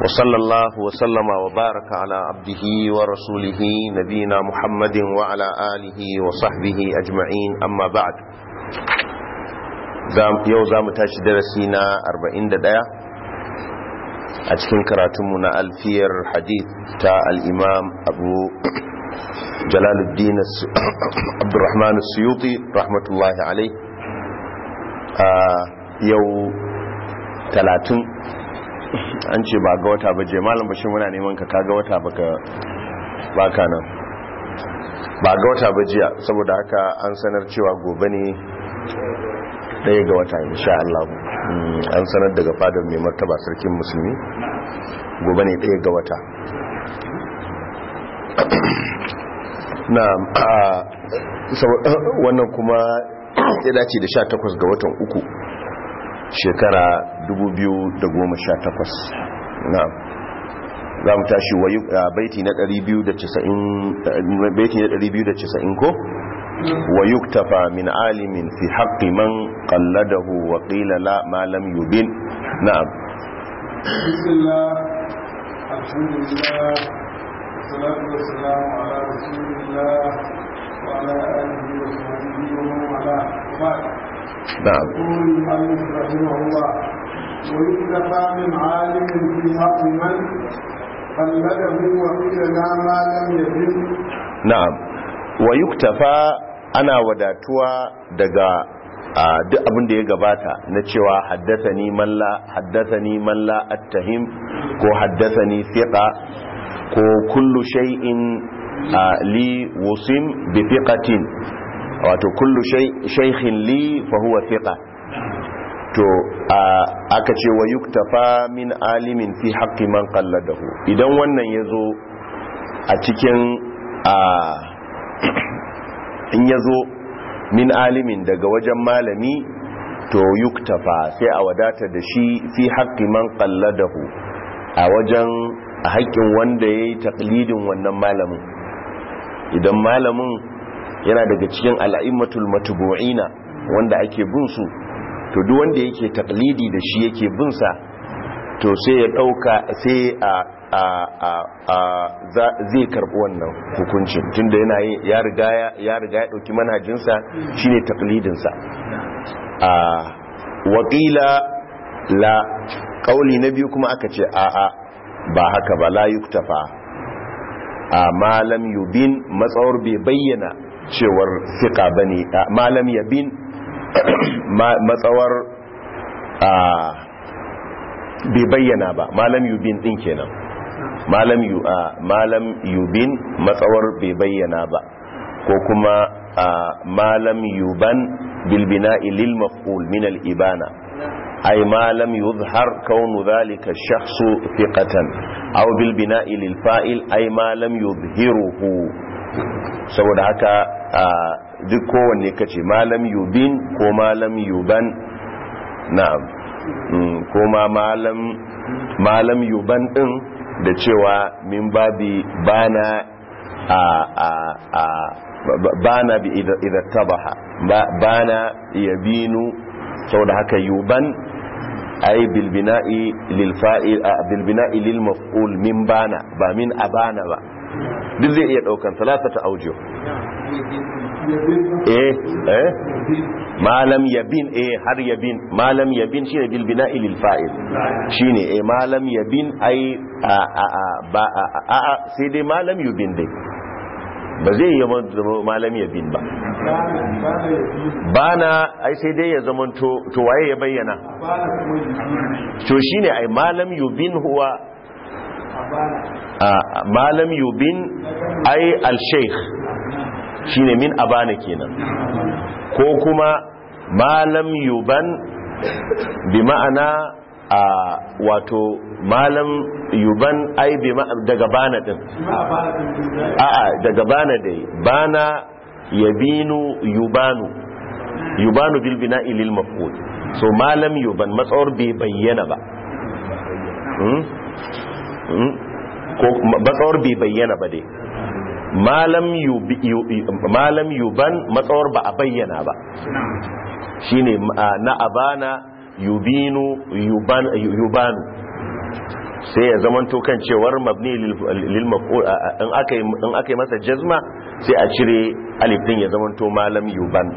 وصلى الله وسلم وبارك على عبده ورسوله نبينا محمد وعلى آله وصحبه أجمعين أما بعد yau za mu tashi darasi na 41 a cikin karatunmu na alfiyar hadith ta al'imam abu jalaluddin abdurrahman suyuti rahmatullahi alai a yau 30 an ce ba ga wata ba je malam bashi muna neman ka kaga wata baka baka nan ba ga wata ba jiya saboda haka an sanar cewa gobe ne daya ga wata insha Allah an sanar daga fadar mai martaba sarkin musulmi gobe ne daya ga wata na wannan kuma ya dace da 18 ga watan uku shekara 2018 na za mu tashi baiti na 290 ko wa yuktafa min alimin fi haqqi man qalladahu wa qila la ma lam yubin na'am bismillah alhamdulillah salatu wassalamu ala rasulillah wa ala alihi wa sahbihi wa man wala نعم يقول المؤلف رحمه الله ويكتفى من عالم في حق من قلده وقيل لا ما لم يجد na'am wa yuktafa ana wadatuwa daga duk abin da ya gabata na cewa haddathani man la haddathani man la attahim ko haddathani thiqa ko kullu shay'in li wusim bi thiqatin wato kullu shaykhin li fa huwa thiqa to aka ce wa yuktafa min alimin fi haqqi man qalladahu idan wannan yazo a cikin in yazo min alimin daga wajen malami to yuktafa sai a wadata da shi fi haqqi man qalladahu a wajen a haƙƙin wanda yayi taqlidin wannan malamin idan malamin yana daga cikin al'immatul matubu'ina wanda ake bin su to duk wanda yake taklidi da shi yake bin sa to sai ya dauka sai a a a a zai karbi wannan hukuncin tunda yana ya riga ya riga ya dauki manhajin sa shine taklidin sa a waqila la kauli na biyu kuma aka ce a a ba haka ba la yuktafa a malam yubin matsawar bai bayyana cewar fiƙa ba ne malam yabin matsawar bai bayyana ba malam yubin ɗin kenan malam yubin matsawar bai bayyana ba ko kuma malam yuban bilbina ilil maf'ul min al-ibana ay malam yuzhar kaunu dhalika ash-shakhsu thiqatan aw bilbina lil fa'il ay malam yuzhiruhu saboda haka duk kowanne kace malam yubin ko malam yuban na'am ko ma malam malam yuban din da cewa min babi bana a a a bana bi idza tabaha bana yabinu saboda haka yuban ay bil bina'i lil fa'il bil bina'i lil maf'ul min bana ba min abana ba duk zai iya daukan salatata aujo eh eh malam yabin eh har yabin malam yabin shine bil bina'i lil fa'il shine eh malam yabin ai a a ba a a sai dai malam yubin dai ba zai yi malam yabin ba bana ai sai dai ya zama to to waye ya bayyana to shine ai malam yubin huwa malam yubin ai al-sheikh shine min abana kenan ko kuma malam yuban bi ma'ana a wato malam yuban ai bi daga bana din a'a daga bana dai bana yabinu yubanu yubanu bil bina'i lil maf'ul so malam yuban matsawar bai bayyana ba ko matsawar bai bayyana ba dai malam yuban matsawar ba a bayyana ba shine na abana yubinu yubanu sai ya zamanto kan cewar mabni lil maf'ul in aka in aka yi masa jazma sai a cire alif din ya zamanto malam yuban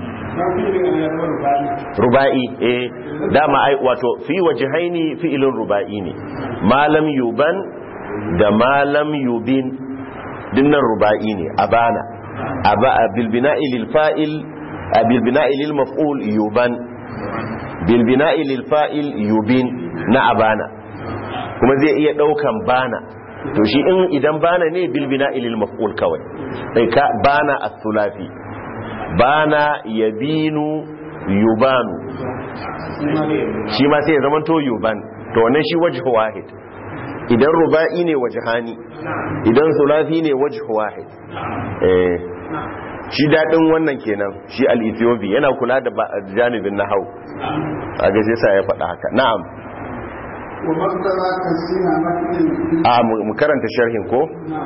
ruba'i eh dama ai wato fi wajhaini fi'ilun ruba'i ne malam yuban da malam yubin dinnan ruba'i ne abana aba bil bina'i lil fa'il bil bina'i lil maf'ul yuban bil bina'i lil fa'il yubin na abana kuma zai iya daukan bana to shi in idan bana ne bil bina'i lil maf'ul kawai sai ka bana as-sulafi bana yabinu yubanu shi ma sai ya zama to yuban to wannan shi wajhu wahid idan ruba'i ne wajhani idan sulafi ne wajhu wahid eh shi dadin wannan kenan shi al-ethiopi yana kula da janibin nahau a ga sai sa ya faɗa haka na'am ومقتضى تسليم متن a mu karanta sharhin ko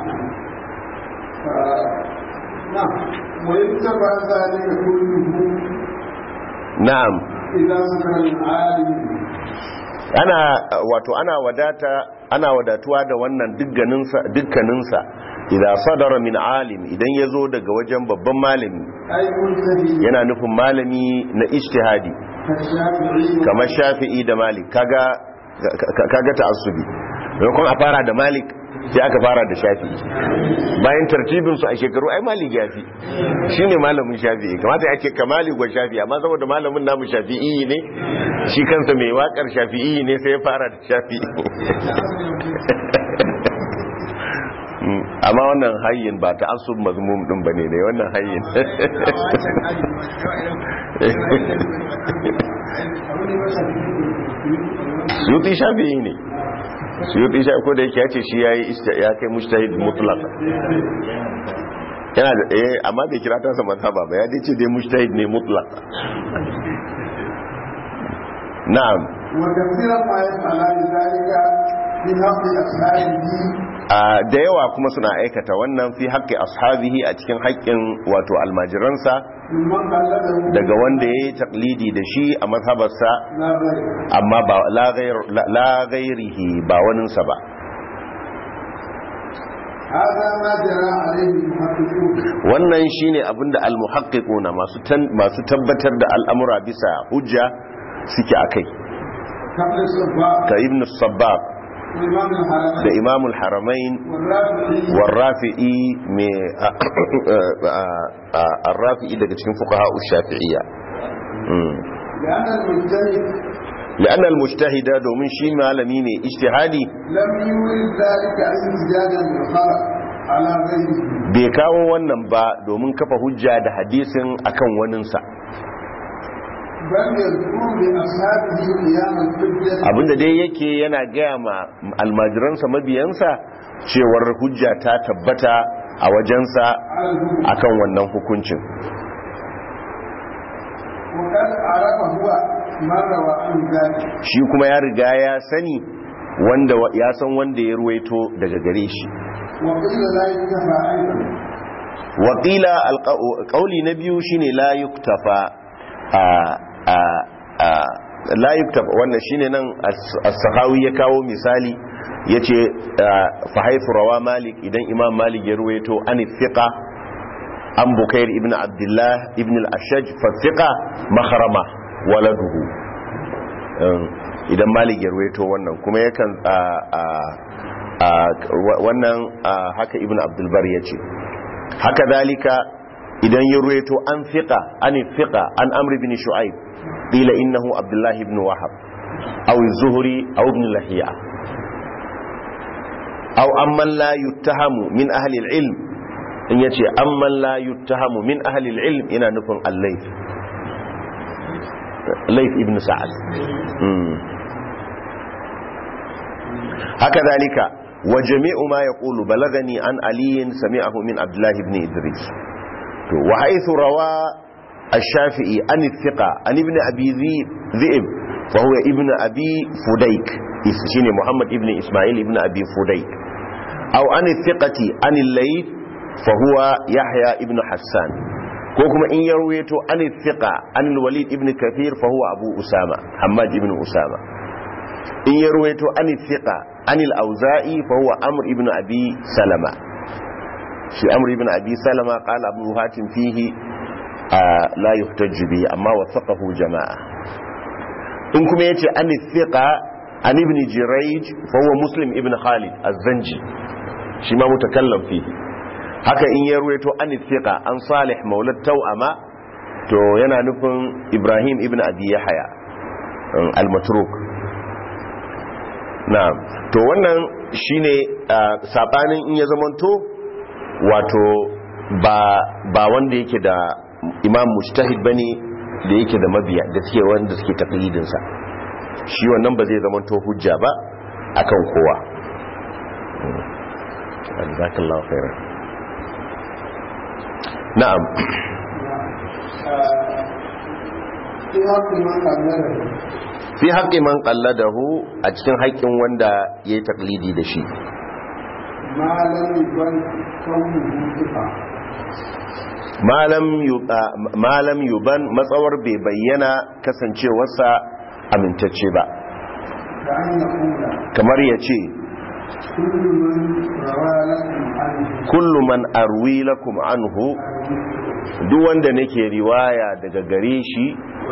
نعم ويتبع ذلك كله na'am إذا ذكر العالم ana wato ana wadata ana wadatuwa da wannan dukkaninsa dukkaninsa idan sadara min alim idan ya zo daga wajen babban malami أي مجتهد yana nufin malami na ijtihadi كالشافعي kamar shafi'i da malik kaga ka- kaga ta'assubi maimakon a fara da malik sai aka fara da shafi'i bayan tartibin su a shekaru ai malik ya fi shine malamin shafi'i kamata ya ce kamali gwa shafi'i amma saboda malamin namu shafi'i ne shi kansa mai wakar shafi'i ne sai ya fara da shafi'i Mm, amma wannan hayyin ba ta asub mazmum din bane ne wannan hayyin suyuti shafi'i ne suyuti shafi'i ko da yake ya ce shi yayi ista- ya kai mujtahid mutlaq yana da eh amma bai kira ta sa mazhaba ba ya dace dai mujtahid ne mutlaq na'am وكثيرا ما يفعلان ذلك في حق أصحابه a da yawa kuma suna aikata wannan fi haƙƙi ashabihi a cikin haƙƙin wato almajiransa ممن قلده daga wanda ya yi taklidi da shi a mazhabarsa لا غير amma ba la gair- la- la gairihi ba waninsa ba هذا ما جرى عليه المحققون wannan shine abinda almuhaqqiquna masu tan- masu tabbatar da al'amura bisa hujja suke akai كابن الصباح ka ibn sabbab وإمام da الحرمين imamul haramain والرافعي warrafi'i mai arrafi'i daga cikin fuqaha shafi'iyya Mm. لأن المجتهد لأن المجتهد domin shi malami ne ijtihadi لم يورد ذلك احتجاجا بالخلق على غيره bai kawo wannan ba domin kafa hujja da hadisin akan waninsa بل يذكر لأصحابه قيام الحجة abinda dai yake yana gaya ma almajiransa mabiyansa cewar hujja ta tabbata a wajensa على الهدى akan wannan hukuncin وقد عرف هو من روى عن ذلك shi kuma ya riga ya sani wanda ya san wanda ya ruwaito daga gare shi وقيل لا يكتفى أيضا waƙila ƙauli na biyu shine la yuktafa a a a la yuktafa wannan shine nan as-sahawi ya kawo misali yace fa haythu rawa malik idan imam malik ya ruwaito an thiqa an bukair ibn abdullah ibn al-ashaj fa thiqa makhrama waladuhu idan malik ya ruwaito wannan kuma yakan wannan haka ibn abdul bar yace haka dalika idan ya ruwaito an fiqa an fiqa an amr ibn shu'aib qila innahu abdullah ibn wahab aw az-zuhri aw ibn lahiya aw amman la yuttahamu min ahli al-ilm in yace amman la yuttahamu min ahli al-ilm ina nufin al-layth layth ibn sa'ad haka dalika وجميع ما يقول بلغني عن علي سمعه من عبد الله بن إدريس وحيث روى الشافعي عن الثقة عن ابن أبي ذئب فهو ابن أبي فديك شيني محمد ابن إسماعيل ابن أبي فديك أو عن الثقة عن الليث فهو يحيى ابن حسان كوكما إن يرويته عن الثقة عن الوليد ابن كثير فهو أبو أسامة حماد ابن أسامة إن يرويته عن الثقة anil auza'i fa huwa amr ibn abi salama shi amr ibn abi salama qala abu hatim fihi la yuhtajju bihi amma wasaqahu jama'a in kuma yace an thiqa an ibn jurayj fa huwa muslim ibn khalid az-zanji shi ma mutakallam fihi haka in ya ruwaito an thiqa an salih maulad tawama to yana nufin ibrahim ibn abi yahya al-matruk na'am to wannan shine sabanin in ya zamanto wato ba ba wanda yake da imam mujtahid bane da yake da mabiya da suke wanda suke taqlidin sa shi wannan ba zai zamanto hujja ba akan kowa jazakallahu khairan na'am fi haƙƙi man ƙalladahu a cikin haƙƙin wanda ya yi taklidi da shi malam yuban matsawar bai bayyana kasancewarsa amintacce ba kamar ya ce kullu man arwi lakum anhu duk wanda nake riwaya daga gare shi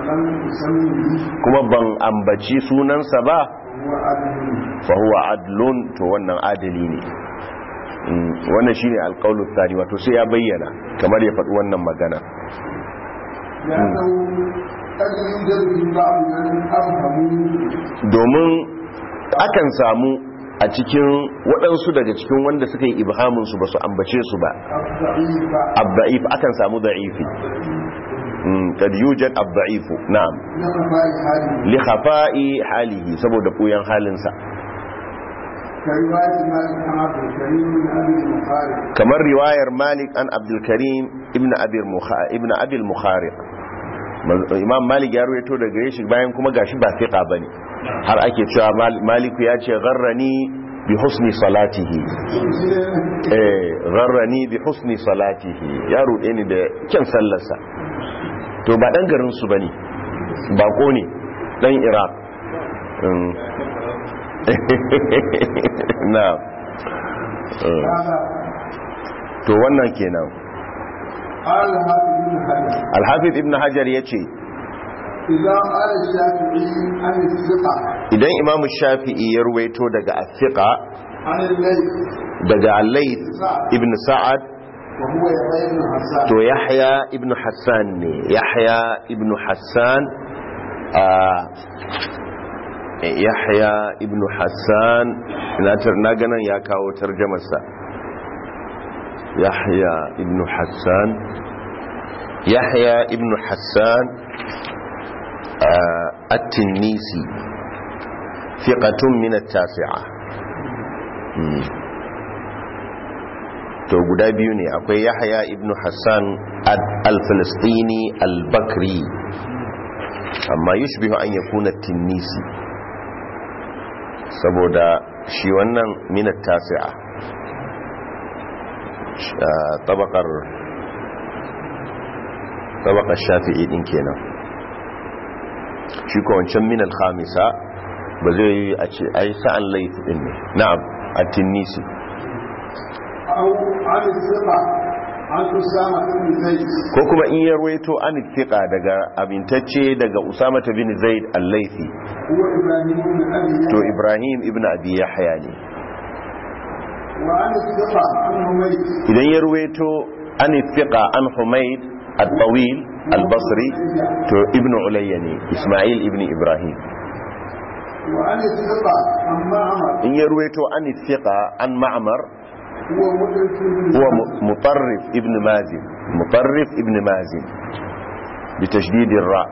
kuma ban ambaci sunansa ba fa huwa adlun to wannan adali ne wannan shine alqaulu tsari wato sai ya bayyana kamar ya faɗi wannan magana domin akan samu a cikin waɗansu daga cikin wanda suka yi ibhaminsu ba su ambace su ba abda'if akan samu da'ifi kad yujad abda'ifu na'am li khafa'i halihi saboda buyan halinsa kamar riwayar malik an abdul karim ibn ibn abil mukhariq imam malik ya ruwaito daga shi bayan kuma gashi ba fiqa bane har ake cewa maliku ya ce gharrani bi husni salatihi eh gharrani bi husni salatihi ya rude ni da kyan sallarsa to ba dan garin su bane bako ne dan iraq na to wannan kenan al-hafiz ibn hajar yace idan imamu shafi'i ya ruwaito daga athiqa daga al-layth ibn sa'ad to yahya ibn hassan ne yahya ibn hassan yahya ibn hassan na ganin ya kawo tarjamarsa yahya ibn hassan yahya ibn hassan التنيسي ثقة من التاسعة to guda biyu ne akwai yahya ibn hassan al-filistini al-bakri amma yushbihu an yakuna tinnisi saboda shi wannan minat tasi'a tabakar tabakar shafi'i din kenan shi ko wancan min al-khamisa ba zai yi a ce ai sa'an laifi din ne na'am at-tinisi ko kuma in ya ruwaito an fiqa daga abintacce daga usama bin zaid al-laifi to ibrahim ibn abi yahya ne idan ya ruwaito an fiqa an humayd al-tawil al-basri to ibn ulayya ne isma'il ibn ibrahim in ya ruwaito an fiqa an ma'mar هو مطرف ابن مازن مطرف ابن مازن بتشديد الراء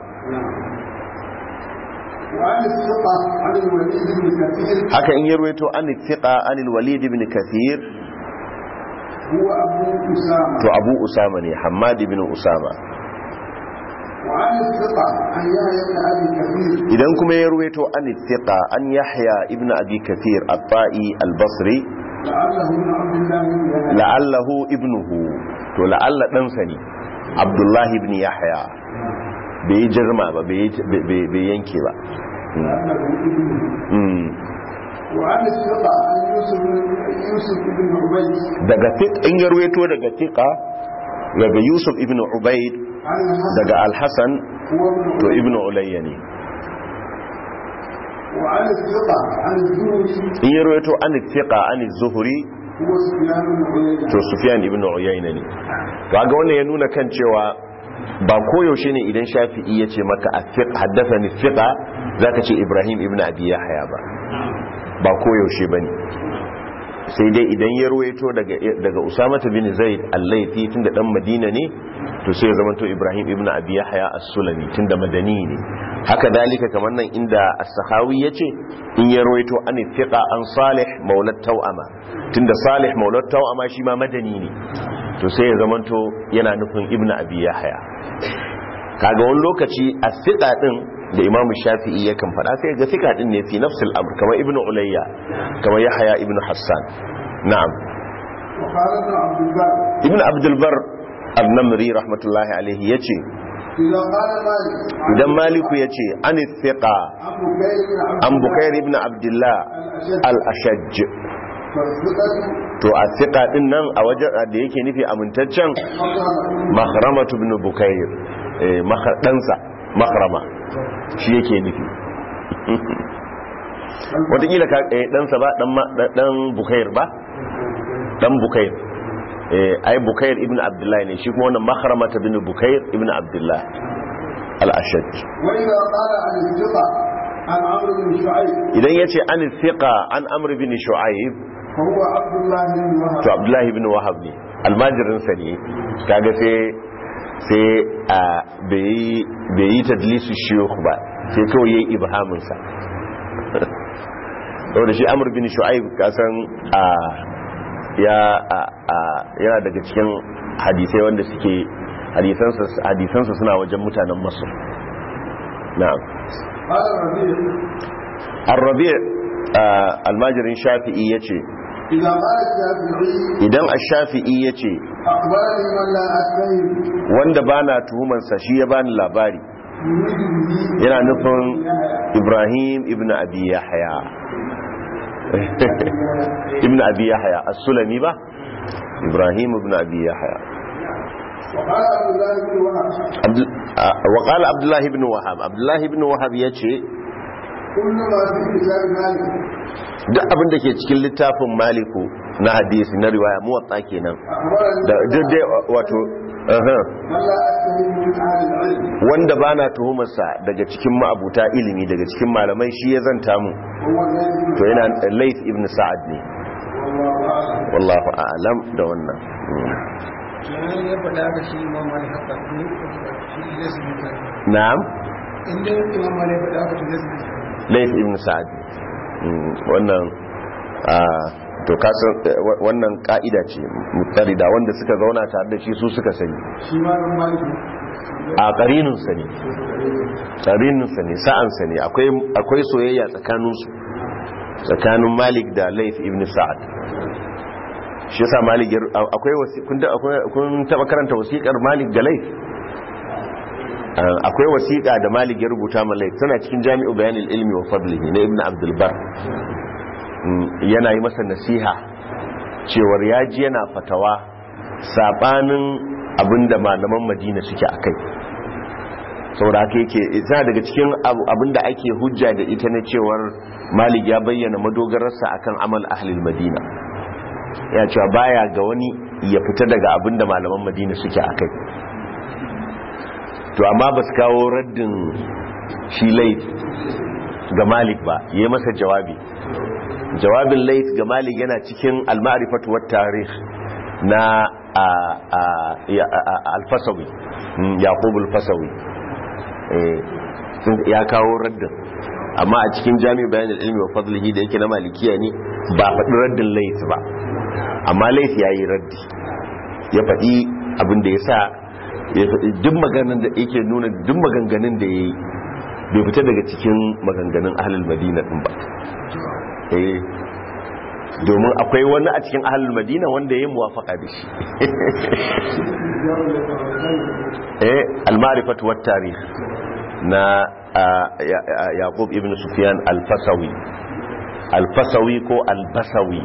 haka in yarwaito an thiqa an al-walid ibn kathir huwa abu usama to abu usama ne hammad ibn usama wa an thiqa an yahya ibn abi kathir idan kuma yarwaito an thiqa an yahya ibn abi kathir at-ta'i al-basri la'allahu min abdullah ibn yahya la'allahu ibnuhu to la'alla ɗansa ne abdullahi ibn yahya bai yi jirma ba bai yanke ba la'allahu ibnuhu Mm. وعن الثقة عن يوسف يوسف بن عبيد daga fiq in ya ruwaito daga fiqa daga yusuf ibn ubaid عن الحسن daga al-hasan هو ابن to عبيد ibn ulayya ne وعن الثقة عن الزهري in ya ruwaito an fiqa an zuhri هو سفيان بن عيينة to sufyan ibn uyayna ne to ga wannan ya nuna kan cewa ba koyaushe ne idan shafi'i ya ce maka afiq haddathani fiqa zaka ce ibrahim ibn abi yahya ba ba koyaushe bane sai dai idan ya ruwaito daga daga usama bin zaid al-laythi tunda dan madina ne to sai ya zama to ibrahim ibn abi yahya as-sulami tunda madani ne haka dalika kamar nan inda as-sahawi yace in ya ruwaito an fiqa an salih maulad tawama tunda salih maulad tawama shi ma madani ne to sai ya zama to yana nufin ibn abi yahya kaga wani lokaci as-siqa din da imam shafi'i yakan faɗa sai ga siqa din ne fi nafsil amr kamar ibn ulayya kamar yahya ibn hassan na'am وقال ابن عبد البر ibn abdul bar an-namri rahmatullahi alaihi yace إذا قال مالك عن idan maliku yace an thiqa عن بكير an bukair ibn بن عبد abdullah al-ashaj فالثقة to a thiqa din nan a wajen da yake nufi amintaccen مخرمة mahramatu ibn bukair eh mahar dansa mahrama shi yake nufi watakila ka eh dansa ba dan ma- dan bukair ba dan bukair eh ai bukair ibn abdullah ne shi kuma wannan mahramata ibn bukair ibn abdullah al-ashaj وإذا قال عن الثقة عن عمرو بن شعيب idan yace an thiqa an amr ibn shu'aib فهو عبد الله بن to وهب abdullah ibn wahab ne almajirin sa ne kaga sai sai a bai bai yi tadlisu shuyukh ba sai kawai yayi ibhamin sa saboda shi amr bin shu'aib kasan a ya a- a- yana daga cikin hadisai wanda suke hadisansa hadisansa suna wajen mutanen masar na'am قال الربيع ar-rabi' ah, almajirin shafi'i yace إذا قال الشافعي idan ash-shafi'i yace أخبرني من لا أتهم wanda bana tuhuman sa shi ya bani labari يريد به yana nufin يحيى. ibrahim ibn abi yahya ibn abi yahya as-sulami ba ibrahim ibn abi yahya وقال عبد الله بن وهب Abdul- ah, wa qala abdullah ibn wahab abdullah ibn wahab yace كل ما في كتاب مالك duk abin da ke cikin littafin maliku na hadisi na riwaya muwatta kenan أخبرني da duk dai wato aha, من لا أتهم من أهل العلم wanda bana tuhumarsa daga cikin ma'abuta ilimi daga cikin malamai shi ya zanta mu هو الذي to yana Layth ibn Sa'ad ne والله أعلم wallahu a'lam da wannan Mm. kenan ya faɗa haka shi imam malik haka ne shi zai su mutu na'am inda imam malik ya faɗa haka to zai su mutu Layth ibn Sa'ad Mm, wannan ah, to kasan eh, wa- wannan ka'ida ce mutarida wanda suka zauna tare da shi su suka sani shi ma ɗan maliki a ƙarininsa ne ƙarininsa ne sa'ansa ne akwai akwai soyayya tsakaninsu tsakanin malik da laif ibn sa'ad shi yasa malik ya- akwai wasi- kun da- akwai- kun taba karanta wasiƙar malik ga laif Ah, akwai wasiƙa da malik ya rubuta ma laif tana cikin jami'u bayanin ilmi wa fadlihi na ibn abdul bar Mm, yana yi masa nasiha cewar ya ji yana fatawa sabanin abinda malaman madina suke a kai saboda haka yake ita daga cikin abu- abinda ake hujja da ita na cewar malik ya bayyana madogararsa akan amal ahlil madina ya cewa baya ga wani ya fita daga abinda malaman madina suke a kai to amma ba su kawo raddin shi lait ga malik ba ya yi masa jawabi jawabin lait ga malik yana cikin al-ma'rifatu wat tarikh na a- a- ya- a- a- al-fasawi mm, yaqub al-fasawi Eh, sun- ya kawo raddin amma a cikin jami bayan ilmi wa fadlihi da yake na malikiya ne ba faɗi raddin lait ba amma lait ya yi raddi ya faɗi abin da ya sa ya faɗi duk maganin da yake nuna duk maganganun da ya yi bai fita daga cikin maganganun ahalul madina ɗin ba eh domin akwai wani a cikin ahalul madina wanda ya yi muwafaka da shi eh al-ma'rifatu wat tarikh na ah, Ya- Ya- yaqub ibn sufyan al-fasawi alfasawi ko albasawi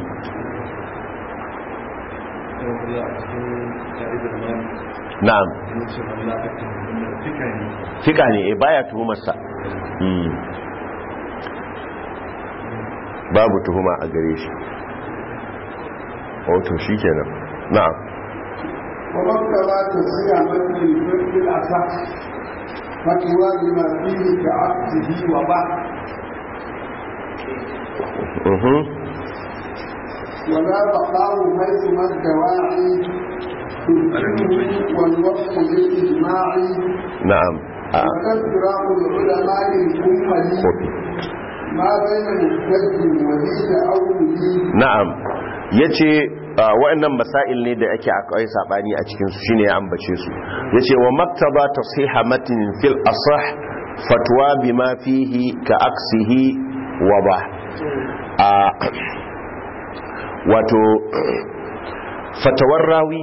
na'am fika ne eh baya tuhumarsa Mm. babu tuhuma a gare shi wato shi kenan na'am ومكتبة تصيع مثل الفرق الأصح فتوى بما فيه كعبده وبعد Mhm. ولا بقاء حيث ما الدواعي تبكيه والوصف للإجماع na'am a وتذكرة العلماء الكمل kofi ما بين مجتد وذي تأول na'am yace ah, wa'annan masail ne da ake akwai sabani a cikin su shine ya ambace su yace wa maktaba tasiha matn fil asah fatwa bima fihi ka aksihi wa ba a wato fatawar rawi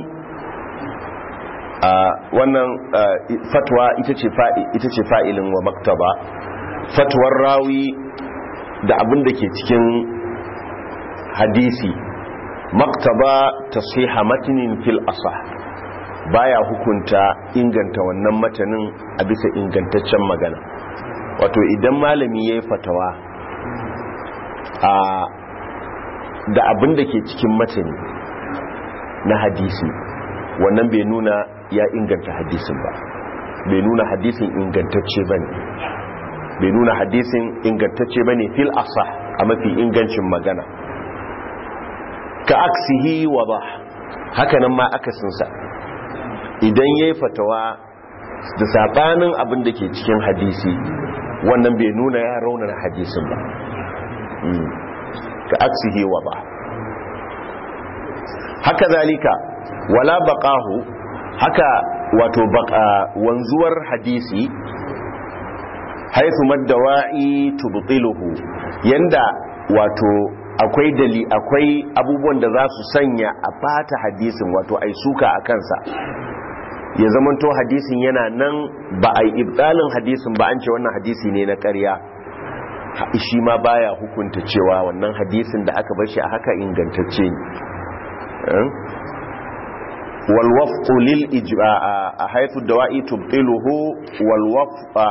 a wannan ah, fatwa ita ce fa'i ita ce fa'ilin wa maktaba fatwar rawi da abin da ke cikin hadisi maktaba tasiha matinin fil asah baya hukunta inganta wannan matanin a bisa ingantaccen magana wato idan malami ya yi fatawa a da abin da ke cikin matani na hadisi wannan bai nuna ya inganta hadisin ba bai nuna hadisin ingantacce ba ne bai nuna hadisin ingantacce ba ne fil asah a mafi ingancin magana ka aksihi wa ba hakanan ma akasinsa idan ya yi fatawa da sabanin abin da ke cikin hadisi wannan bai nuna ya raunar hadisin ba Mm. ka aksihi wa ba haka zalika wala baqahu haka wato baqa wanzuwar hadisi haithu maddawa'i tubtiluhu yanda wato akwai dali akwai abubuwan da za su sanya a bata hadisin wato ai suka a kansa ya zamanto hadisin yana nan ba a yi ibdalin hadisin ba an ce wannan hadisi ne na ƙarya Ha- shi ma baya hukunta cewa wannan hadisin da aka bar shi a haka ingantacce ne Eh? wal wafqu lil ijma a haythu dawa'i tubtiluhu wal wafqa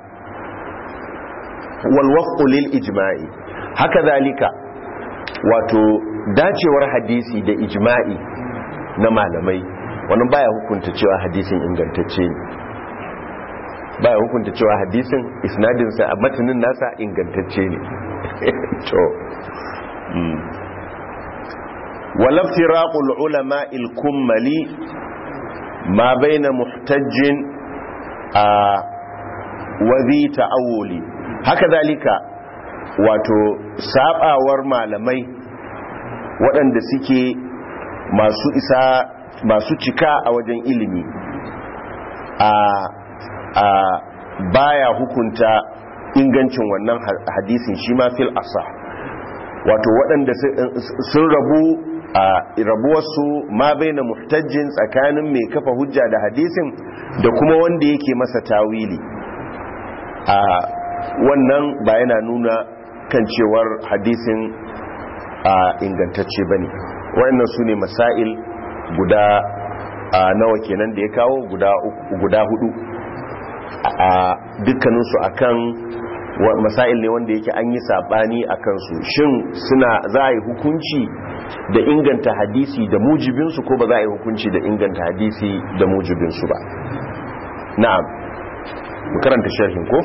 wal wafqu lil ijma'i haka zalika wato dacewar hadisi da ijma'i na malamai wannan baya hukunta cewa hadisin ingantacce ne baya hukunta cewa hadisin isnadinsa a matanin nasa ingantacce ne to mm. walaftiraqul ulama il-kummali ma baina muhtajjin a wazi ta'awuli haka zalika wato sabawar malamai waɗanda suke masu isa masu cika a wajen ilimi a a baya hukunta ingancin wannan ha- hadisin shi ma fil asa wato waɗanda su- sun rabu a rabuwarsu ma bai na muhtajjin tsakanin mai kafa hujja da hadisin da kuma wanda yake masa tawili a wannan ba yana nuna kan cewar hadisin a ingantacce ba ne waɗannan su ne masail guda a nawa kenan da ya kawo guda uku- guda hudu a dukkaninsu akan wa- masail ne wanda yake an yi sabani a kansu shin suna za a yi hukunci da inganta hadisi da mujibinsu ko ba za a yi hukunci da inganta hadisi da mujibinsu ba na'am mu karanta sharhin ko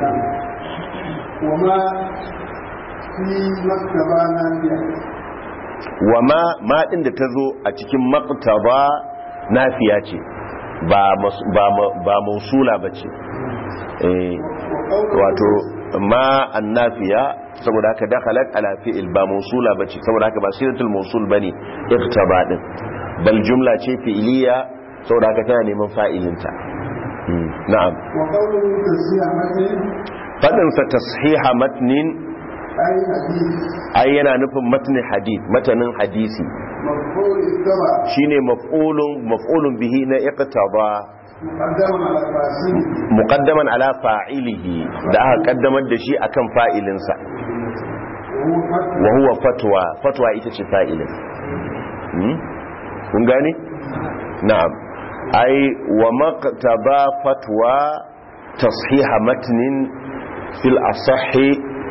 وما في مكتبة نافية wa ma ma din da ta zo a cikin maktaba nafiya ce ba mas- ba ma- ba mausula ba ce eh wato ma annafiya saboda haka dakhalat ala fi'il ba mausula bace saboda haka ba silatul mausul bane iktaba din bal jumla ce fi'iliya saboda haka tana neman fa'ilinta Hmm, na'am وقوله تسيع مثل fadin sa tashiha matnin أي حديث ai yana nufin matnin hadith matanin hadisi مفعول اتبع shine maf'ulun maf'ulun bihi na iqtaba مقدم على فاسده muqaddaman ala fa'ilihi da aka kaddamar da shi akan fa'ilinsa وهو فتح wa huwa fatwa fatwa ita ce fa'ilin hmm? kun gane na'am ai wa maqtaba fatwa tashiha matnin fil asahi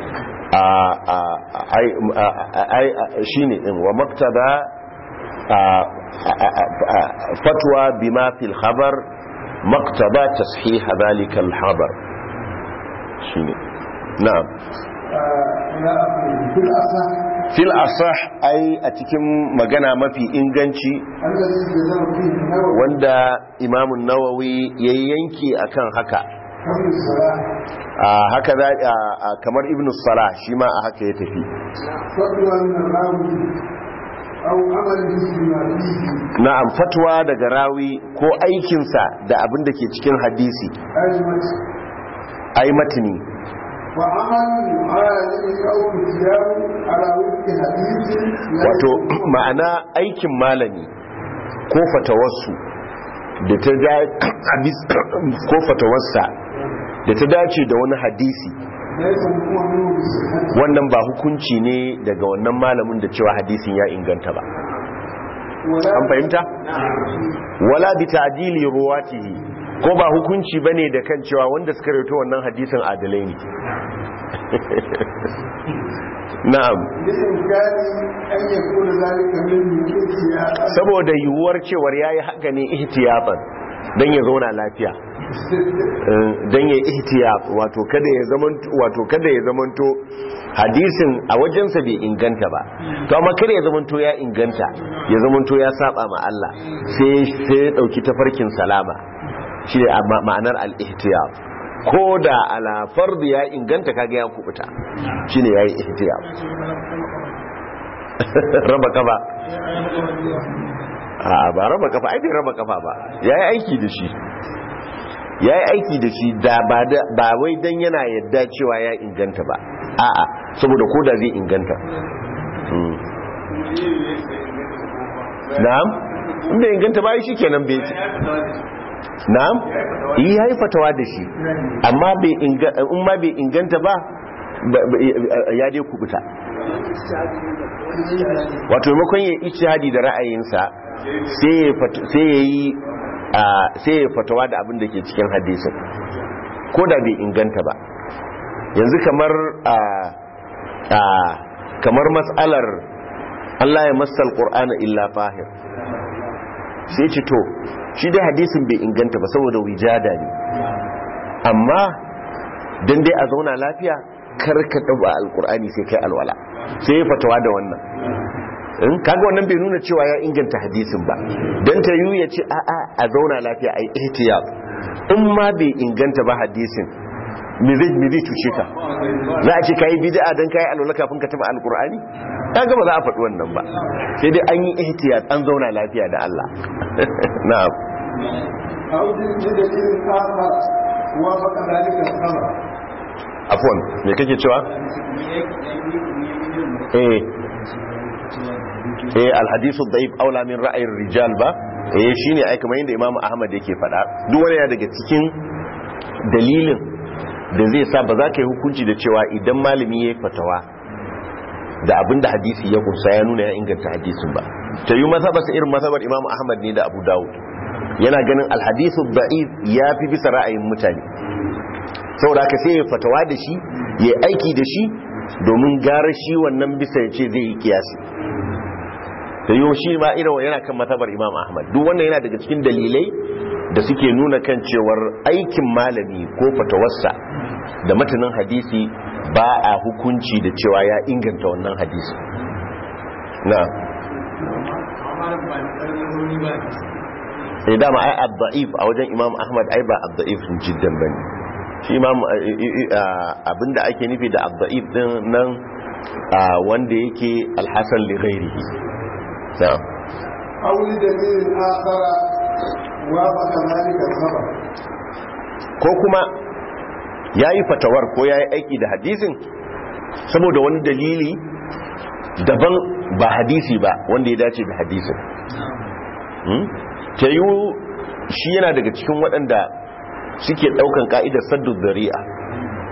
ai shine din wa maqtaba fatwa bima fil khabar maqtaba tashiha dhalika al khabar shine na'am في الأصح fil asah ai a cikin magana mafi inganci الذي جزم فيه النووي wanda imamun nawawi ya yanki akan haka قبل الصلاة a haka za a- a- kamar ibn salah shi ma a haka ya tafi فتوى من الراوي أو عمله بما فيه na'am fatwa daga rawi ko aikinsa da abin da ke cikin hadisi أجمت ai matini وعمل عالم أو كتاب على وفق حديث لا wato يكون ma'ana aikin malami ko fatawarsu da ta da hadis ko fatawarsa da ta dace da wani hadisi ليس هو منه بصحته wannan ba hukunci ne daga wannan malamin da cewa hadisin ya inganta ba ولا an fahimta wala bi ta'dili ruwatihi ko ba hukunci bane da kan cewa wanda suka rawaito wannan hadisin adalai ne na'am بإمكان أن يكون ذلك منه احتياطا saboda yiwuwar cewar yayi haka ne ihtiyatan dan ya zauna lafiya Eh, dan ya ihtiyat wato kada ya zamanto wato kada ya zamanto hadisin a wajensa bai inganta ba to amma kada ya zamanto ya inganta ya zamanto ya saba ma Allah sai sai ya dauki tafarkin salama shi ne amma ma'anar al-ihtiyat ko da ala fard ya inganta kaga ya kubuta shine yayi ihtiyat raba kafa a ba raba kafa ai bai raba kafa ba yayi aiki da shi ya yi aiki da shi da ba da- ba wai dan yana yadda cewa ya inganta ba a'a saboda ko da zai inganta Mm. na'am in bai inganta ba shi kenan bai ci na'am yi ya yi fatawa da shi amma bai inga- in ma bai inganta ba ba- ba- ya dai kubuta wato maimakon ya ijtihadi da ra'ayinsa sai ya fat- sai ya yi a- sai ya fatawa da abin da ke cikin hadisin ko da bai inganta ba yanzu kamar a a kamar mas'alar Allah ya masal qur'ana illa fahir sai ce to shi dai hadisin bai inganta ba saboda wijada ne amma dan dai a zauna lafiya kar ka taba alqur'ani sai kai alwala sai ya fatawa da wannan in kaga wannan bai nuna cewa ya inganta hadisin ba dan ta yi ya ce a a a zauna lafiya ai ihtiyat in ma bai inganta ba hadisin me zai me zai cuce ka za a ce kai bid'a dan kai alwala kafin ka taba alqur'ani kaga ba za a faɗi wannan ba sai dai an yi ihtiyat an zauna lafiya da Allah na'am أو بدليل آخر وافق ذلك الخبر afwan me kake cewa eh eh alhadithu dhaif aula min ra'ayir rijal ba eh shine ai kamar yadda imamu ahmad yake faɗa duk wani ya daga cikin dalilin da zai sa ba za ka yi hukunci da cewa idan malami ya yi fatawa da abinda hadisi ya kunsa ya nuna ya inganta hadisin ba ta yi mazhabarsa irin mazhabar imamu ahmad ne da abu dawud yana ganin alhadithu da'if ya fi bisa ra'ayin mutane saboda haka sai ya fatawa da shi ya aiki da shi domin gara shi wannan bisa ya ce zai yi kiyasi da yi shi ma irin yana kan matabar imam ahmad duk wannan yana daga cikin dalilai da suke nuna kan cewar aikin malami ko fatawarsa da matanin hadisi ba a hukunci da cewa ya inganta wannan hadisi na sai dama ai abda'if a wajen imam ahmad ai ba abda'if jiddan bane shi imam abinda ake nufi da abda'if din nan wanda yake alhassan li ghairihi na'am أو لدليل آخر وافق ذلك الخبر ko kuma yayi fatawar ko yayi aiki da hadisin saboda wani dalili daban ba hadisi ba wanda ya dace da hadisin Hmm? ta yi shi yana daga cikin waɗanda suke ɗaukan ƙa'idar saddu zari'a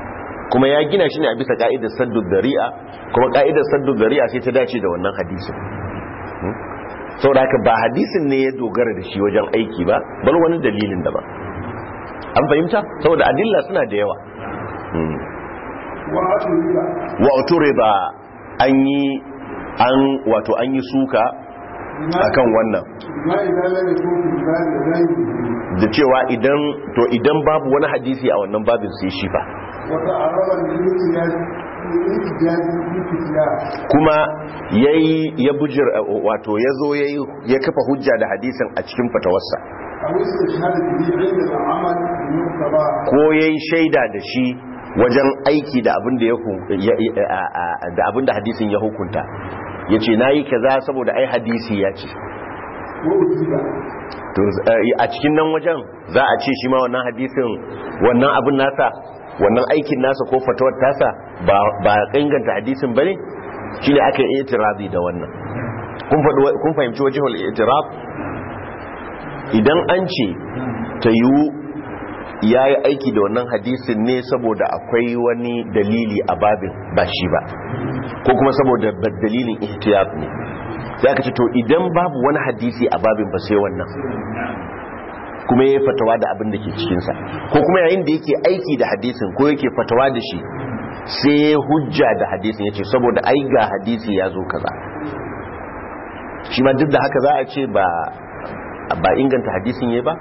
kuma ya gina shi ne a bisa ka'idar saddu dari'a kuma ka'idar saddu dari'a sai ta dace da wannan hadisin Hmm? saboda haka ba hadisin ne ya dogara da shi wajen aiki ba bal wani dalilin da ba an fahimta saboda adilla suna da yawa Hmm. وأتريد wa uturida an yi an wato an yi suka akan wannan ما إذا لم يكن في الباب غيره da cewa idan to idan babu wani hadisi a wannan babin sai shi fa وتعرض للاحتجاج للاحتجاج بالكتاب kuma yayi ya bujir wato yazo yayi ya kafa hujja da hadisin a cikin fatawarsa أو استشهاد به عند العمل بالمقتضى ko yayi shaida da shi wajen aiki da abin da ya hu- ya- ya- a- a- da abin da hadisin ya hukunta yace nayi kaza saboda ai hadisi ya ce وأجيب to eh, a cikin nan wajen za a ce shi ma wannan hadisin wannan abin nasa wannan aikin nasa ko fatawar tasa ba ba inganta hadisin bane shine aka yi itirazi da wannan kun faɗi kun fahimci wajhul itiraf idan an ce ta yiwu yayi aiki da wannan hadisin ne saboda akwai wani dalili a babin ba shi ba ko kuma saboda ba- dalilin ihtiyat ne sai aka ce to idan babu wani hadisi a babin ba sai wannan kuma ya fatawa da abin da ke cikinsa ko kuma yayin da yake aiki da hadisin ko yake fatawa da shi sai ya hujja da hadisin ya ce saboda ai ga hadisi ya zo kaza shi ma duk da haka za a ce ba ba inganta hadisin ya ba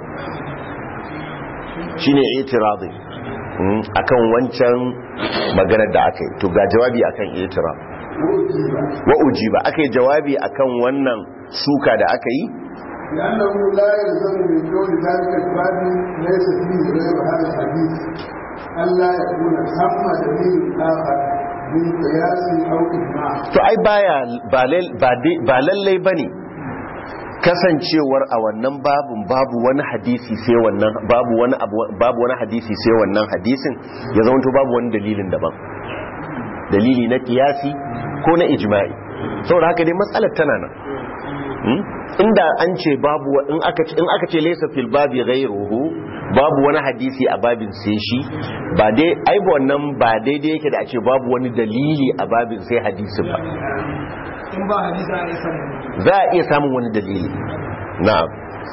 shi ne itirazi mm, akan wancan maganar da aka yi to ga jawabi akan itiraf وأجيب wa ujiba aka yi jawabi akan wannan suka da aka yi لأنه لا يلزم من كون ذلك الباب ليس فيه غير هذا الحديث ألا يكون ثم دليل آخر من قياس أو إجماع to ai baya ba lal- ba dai- ba lallai bane kasancewar a wannan babun babu wani hadisi sai wannan babu wani abu- babu wani hadisi sai wannan hadisin ya zama to babu wani dalilin daban dalili na kiyasi ko na ijma'i saboda haka dai matsalar tana nan Hmm? inda an ce babu wa- in aka ce in aka ce laysa fil babi ghayruhu babu wani hadisi a babin sai shi ba dai ai ba wannan ba daidai yake da a ce babu wani dalili a babin sai hadisin ba in ba hadisa a isa ne za a iya samun wani dalili na'am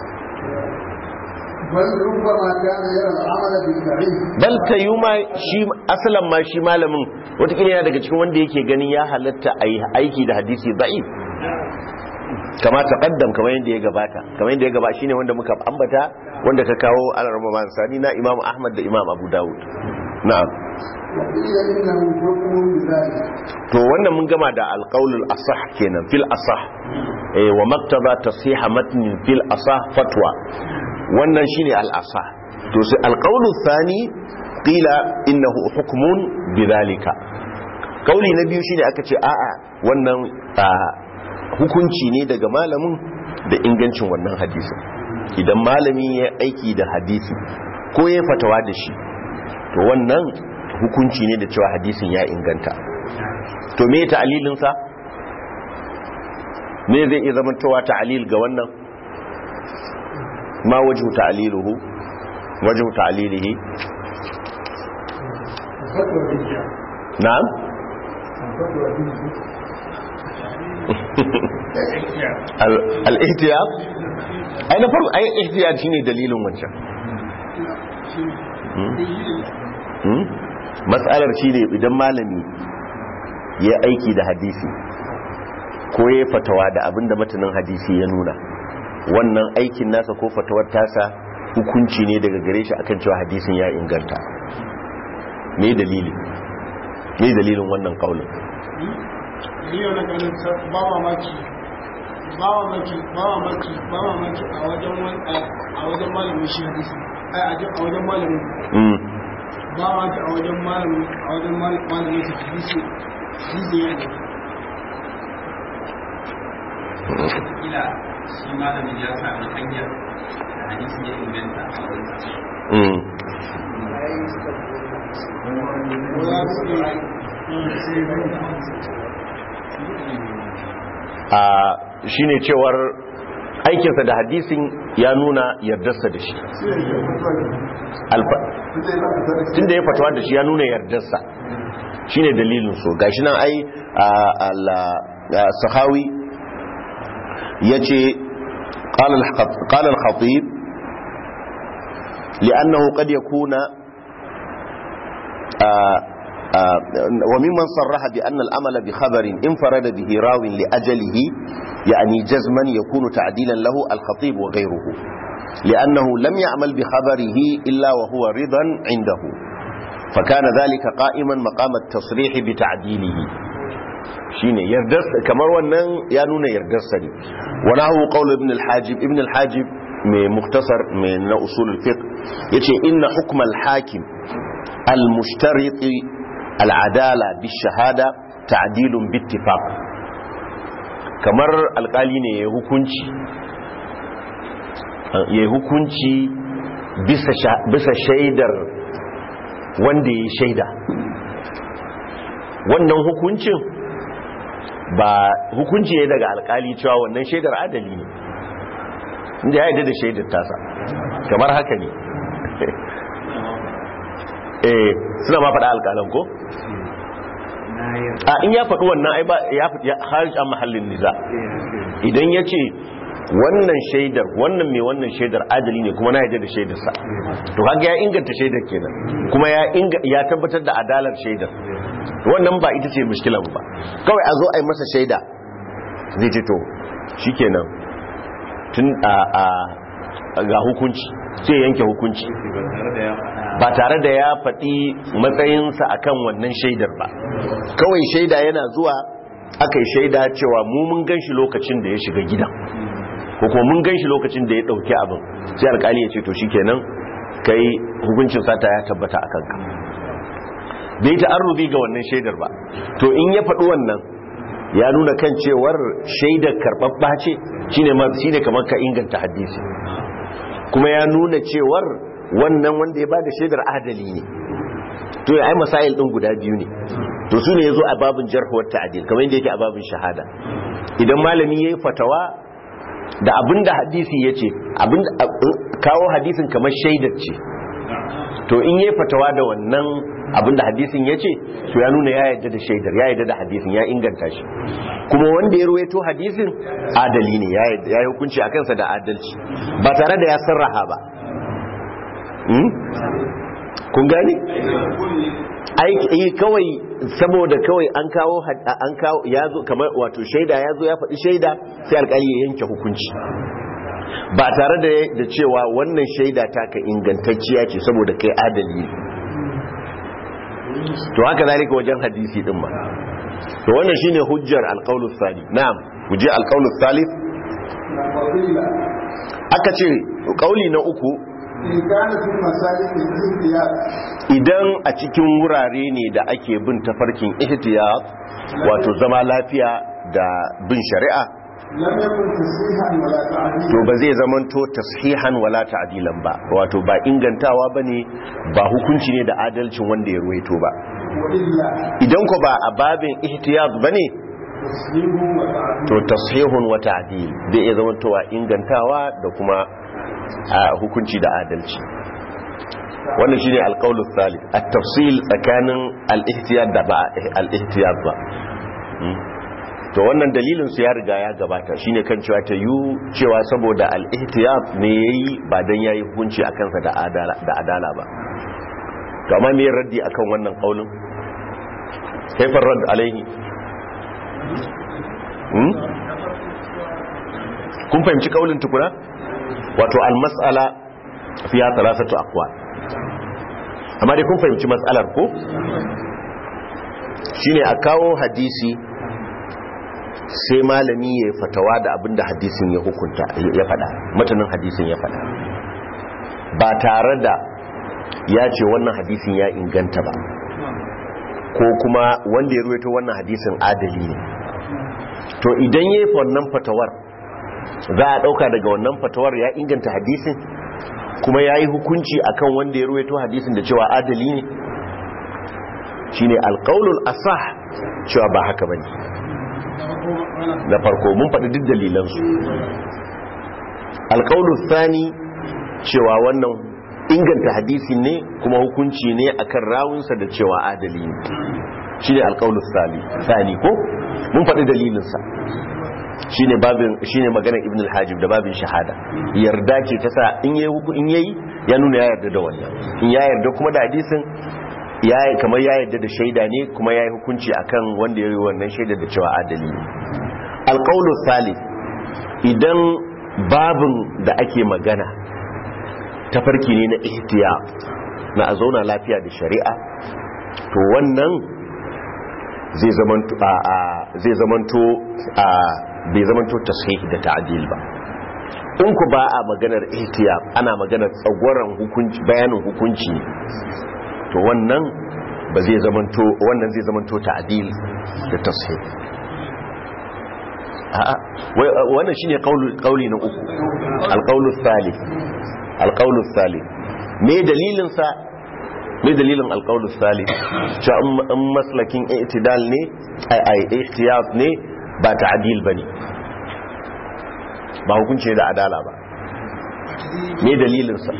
بل ربما كان يرى العمل بالبعيد bal tayyuma shi asalan ma shi malamin watakila yana daga cikin wanda yake ganin ya halatta a yi aiki da hadisi da'if kama taqaddam kamar yadda ya gabata kamar yadda ya gaba shine wanda muka ambata wanda ka kawo al-rama man sani na Imam Ahmad da Imam Abu Dawud na'am وقيل إنه حكم بذلك to wannan mun gama da alqaulul asah kenan fil asah eh wa maktaba tasiha matnin fil asah fatwa wannan shine al asah to sai alqaulu thani qila innahu hukmun bidhalika kauli na biyu shine aka ce a'a wannan ah, hukunci ne daga malamin da ingancin wannan hadisi idan malami ya aiki da hadisi ko ya fatawa da shi to wannan hukunci ne da cewa hadisin ya inganta to me ta'alilinsa me zai iya zama cewa ta'alil ga wannan ma wajhu ta'aliluhu wajhu ta'alilihi الفتوى به na'am الفتوى به Al- al-ihtiyat ai na farko ai ihtiyat shine dalilin wancan Hmm? Hmm? mas'alar shine idan malami ya aiki da hadisi ko ya fatawa da abinda matanin hadisi ya nuna wannan aikin nasa ko fatawar tasa hukunci ne daga gare shi akan cewa hadisin ya inganta me dalili me dalilin wannan kaulin ni yana ganin sa- ba mamaki ba mamaki ba mamaki ba mamaki a wajen wani a wajen malamin shi hadisi ai a wajen- a wajen malamin mm. ba mamaki a wajen malamin a wajen mal- malamin shi hadisi hadisi ya ne kila shi malamin ya sami hanyar da hadisi ya inganta a wurinsa Mm. ko za su iya a shine cewar aikinsa da hadisin ya nuna yardarsa da shi Alfa- tunda ya fatawa da shi ya nuna yardarsa shine dalilin so gashi nan ai a- al- a- sahawi yace qala al-khat- qala al-khatib li'annahu qad yakuna آه، آه، وممن صرح بأن الأمل بخبر انفرد به راو لأجله يعني جزما يكون تعديلا له الخطيب وغيره لأنه لم يعمل بخبره إلا وهو رضا عنده فكان ذلك قائما مقام التصريح بتعديله shine yardarsa kamar wannan ya nuna yardarsa ne wani hau qaul ibn al-hajib ibn al-hajib mai muktasar mai na usul al-fiqh yace inna hukm al-hakim al-mushtarit al-adala bi shahada ta'dilun bi ittifaq kamar alkali ne ya hukunci ya hukunci bisa sha- bisa shaidar wanda ya shaida wannan hukuncin ba hukunci ne daga alkali cewa wannan shaidar adali ne inda ya yi da shaidar tasa kamar haka ne eh suna ma faɗa alkalan ko? a in ya faɗi wannan ai ba ya faɗi harij an mahallin niza idan ya ce wannan shaidar wannan mai wannan shaidar adali ne kuma na yadda da shaidarsa to haka ya inganta shaidar kenan kuma ya inga ya tabbatar da adalar shaidar wannan ba ita ce mushkilan ba kawai a zo a yi masa shaida zai ce to shikenan tun a a ga hukunci sai yanke hukunci ba tare da ya faɗi matsayinsa akan wannan shaidar ba kawai shaida yana zuwa aka yi shaida cewa mu mun gan shi lokacin da ya shiga gidan ko kuma mun gan shi lokacin da ya ɗauki abin sai alkali ya ce to shikenan kai hukuncin sata ya tabbata a kanka bai ta arrubi ga wannan shaidar ba to in ya faɗi wannan ya nuna kan cewar shaidar karɓaɓɓa ce shine ma shine kamar ka inganta hadisi kuma ya nuna cewar wannan wanda ya bada shaidar adali ne to ya ai masail din guda biyu ne to su ne yazo a babin jarh wa ta'dil kamar yadda yake a babin shahada idan malami yayi fatawa da abinda hadisi yace abinda kawo hadisin kamar shaidar ce to in yayi fatawa da wannan abinda hadisin yace to ya nuna ya yarda da shaidar ya yarda da hadisin ya inganta shi kuma wanda ya ruwaito hadisin adali ne ya yarda- ya yi hukunci akan sa da adalci ba tare da ya sarraha ba Hmm? kun gane aiki kawai saboda kawai an kawo had- an kawo ya zo kamar wato shaida ya zo ya faɗi shaida sai alƙali ya yanke hukunci ba tare da da cewa wannan shaida ta ka ingantacciya ce saboda kai adali ne to haka zalika wajen hadisi din ma to wannan shine hujjar alqaulus salih na'am hujjar alqaulus salih وقيل aka ce kauli na uku إن كان في مسالك الاحتياط idan a cikin wurare ne da ake bin tafarkin ihtiyat wato zama lafiya da bin shari'a لم يكن تصحيحا ولا to تعديلا ba zai zamanto tashihan wala ta'dilan ba wato ba ingantawa bane ba hukunci ne da adalcin wanda ya ruwaito ba وإلا idan ko ba a babin ihtiyat bane تسليم وتعديل to tashihun wa ta'dil zai iya zamantowa ingantawa da kuma a hukunci da adalci wannan shine alqaulu thalith at-tafsil tsakanin al-ihtiyat da ba al-ihtiyat ba Hmm. to wannan dalilin su ya riga ya gabata shine kan cewa ta yu cewa saboda al-ihtiyat ne yayi ba dan yayi hukunci akan sa da adala da adala ba to amma me raddi akan wannan qaulin kaifa radd alaihi Hmm? kun fahimci kaulin tukuna wato al-mas'ala fiya thalathatu aqwal amma dai kun fahimci mas'alar ko shine a kawo hadisi sai malami ya fatawa da abinda hadisin ya hukunta ya fada matanin hadisin ya fada ba tare da ya ce wannan hadisin ya inganta ba ko kuma wanda ya ruwaito wannan hadisin adali ne to idan ya yi wannan fatawar za a ɗauka daga wannan fatawar ya inganta hadisin kuma ya yi hukunci akan wanda ya ruwaito hadisin da cewa adali ne shine alƙaunul asah cewa ba haka bane na farko mun faɗi duk dalilansu alƙaulu sani cewa wannan inganta hadisi ne kuma hukunci ne akan rawunsa da cewa adali ne shi ne alƙaulu sani ko mun faɗi dalilinsa shi ne babin shi ne maganar ibn al-hajib da babin shahada yarda ce ta sa in yayi huku in yayi ya nuna ya yarda da wannan in ya yarda kuma da hadisin ya kamar ya yarda da shaida ne kuma ya yi hukunci akan wanda ya yi wannan shaida da cewa adali ne alƙaulu salih idan babin da ake magana tafarki ne na ihtiya na a zauna lafiya da shari'a to wannan zai zamanto a zai zamanto a bai zamanto tasih da ta'dil ba in ku ba a maganar ihtiya ana maganar tsagwaron hukunci bayanin hukunci to wannan ba zai zamanto wannan zai zamanto ta'dil da tasih a'a wannan shine kauli na uku alqaulu thalith alqaulu thalith me dalilin sa me dalilin alqaulu thalith cewa in maslakin i'tidal ne ai ai ihtiyat ne ba ta'dil bane ba hukunci da adala ba me dalilin sa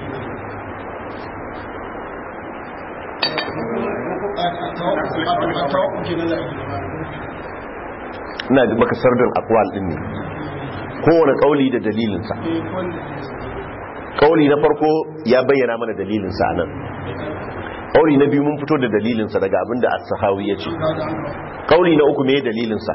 ina da maka sardin akwal din ne kowane kauli da dalilinsa kauli na farko ya bayyana mana dalilinsa nan kauli na biyu mun fito da dalilinsa daga abin da as-sahawi ya ce kauli na uku me dalilinsa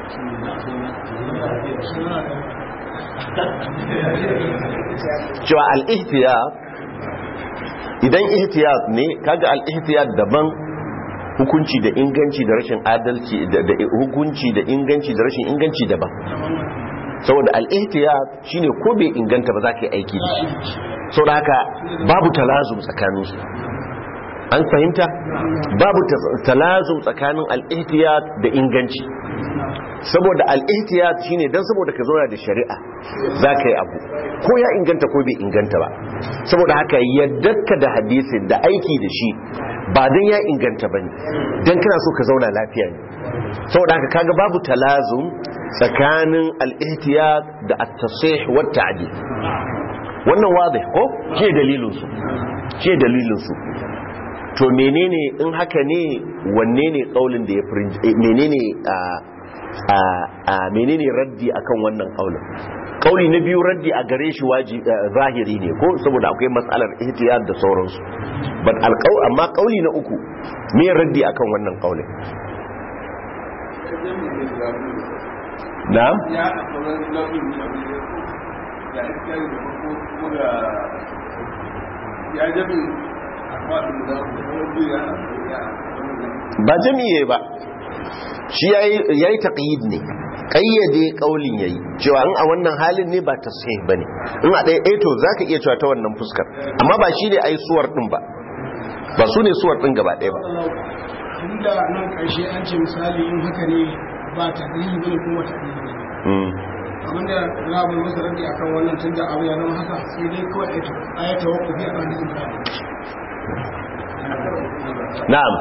cewa al-ihtiyat idan ihtiyat ne kaga al-ihtiyat daban hukunci da inganci da rashin adalci da hukunci da inganci da rashin inganci daban saboda al-ihtiyat shine ko bai inganta ba za ka yi aiki da shi saboda haka babu talazum tsakanin su an fahimta babu talazum tsakanin al-ihtiyat da inganci saboda al-ihtiyat shine dan saboda ka zauna da shari'a za ka yi abu ko ya inganta ko bai inganta ba saboda haka yaddarka da hadisin da aiki da shi ba don ya inganta ba ne don kana so ka zauna lafiya ne saboda haka kaga babu talazum tsakanin al-ihtiyat da at-tasih wa ta'dil wannan wadih ko ke dalilin su ke dalilin su to menene in haka ne wanne ne kaulin da ya menene a a menene raddi akan wannan kaulin kauli na biyu raddi a gare shi waji zahiri ne ko saboda akwai matsalar ihtiyar da sauransu but alqaul amma kauli na uku me raddi akan wannan kaulin na'am ba jami'e ba shi yayi taqyid ne kayyade kaulin yayi cewa in a wannan halin ne ba tasih bane in a ɗaya to zaka iya cewa ta wannan fuskar amma ba shi ne ai suwar din ba ba su ne suwar din gaba ɗaya ba inda nan ƙarshe an ce misali in haka ne ba ta dalili bane kuma ta dalili bane abinda rabu masa radi akan wannan tun da abu ya zama haka sai dai kawai aito ayata wa ku biya hadisin ka na'am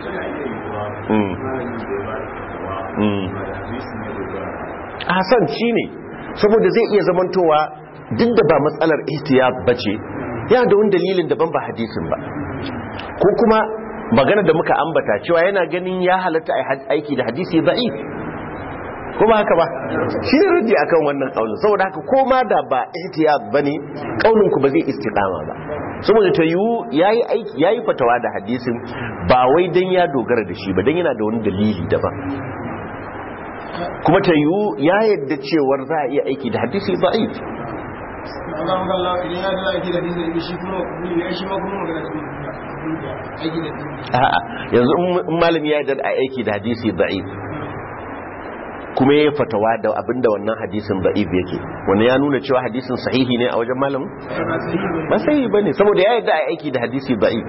mm Hassan shi ne saboda zai iya zamantowa duk da ba matsalar ihtiyat ba ce yana da wani dalilin daban ba hadisin ba ko kuma magana da muka ambata cewa yana ganin ya halatta aiki da hadisi za'i ko ba haka ba shi ne rudi akan wannan kaunin saboda haka ko ma da ba ihtiyat bane kaunin ku ba zai istiqama ba saboda ta yiwu yayi aiki yayi fatawa da hadisin ba wai dan ya dogara da shi ba dan yana da wani dalili daban kuma ta yiwu ya yadda cewar za a iya aiki da hadisi da'if Allah ga Allah idan ya da aiki da hadisi shi kuma ne shi ma kuma magana shi aiki da hadisi a'a yanzu in malami ya yadda aiki da hadisi da'if kuma ya fatawa da abinda wannan hadisin da'if yake wanda ya nuna cewa hadisin sahihi ne a wajen malamin ba sahihi bane saboda ya yadda aiki da hadisi da'if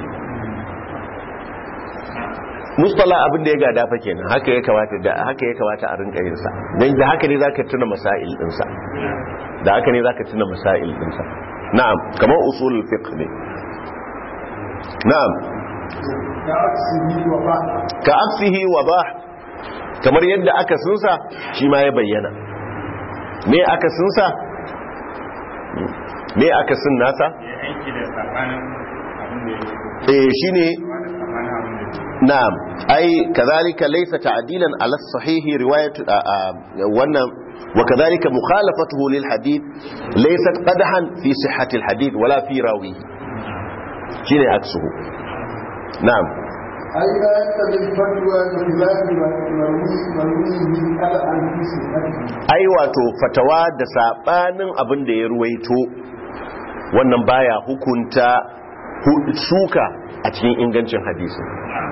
mustala abin da ya gada fa kenan haka ya kamata da haka ya kamata a rinka yin sa dan da haka ne zaka tuna masail din sa da haka ne zaka tuna masail din sa na'am kamar usul fiqh ne na'am ka aksihi wa ba kamar yadda aka sunsa shi ma ya bayyana me aka sunsa me aka sun nasa ya aiki da sabanin abin da ya eh shine ba da sabanin abin da ya na'am ai kadhalika laysa ta'dilan ala sahih riwayat wannan wa kadhalika mukhalafatuhu lil hadith laysat qadhan fi sihhati al hadith wala fi rawihi shine aksuhu na'am أي لا يقتضي الفتوى بخلاف مروي مرويه على عن في صحته ai wato fatawa da sabanin abin da ya ruwaito wannan baya hukunta hu- suka a cikin ingancin hadisi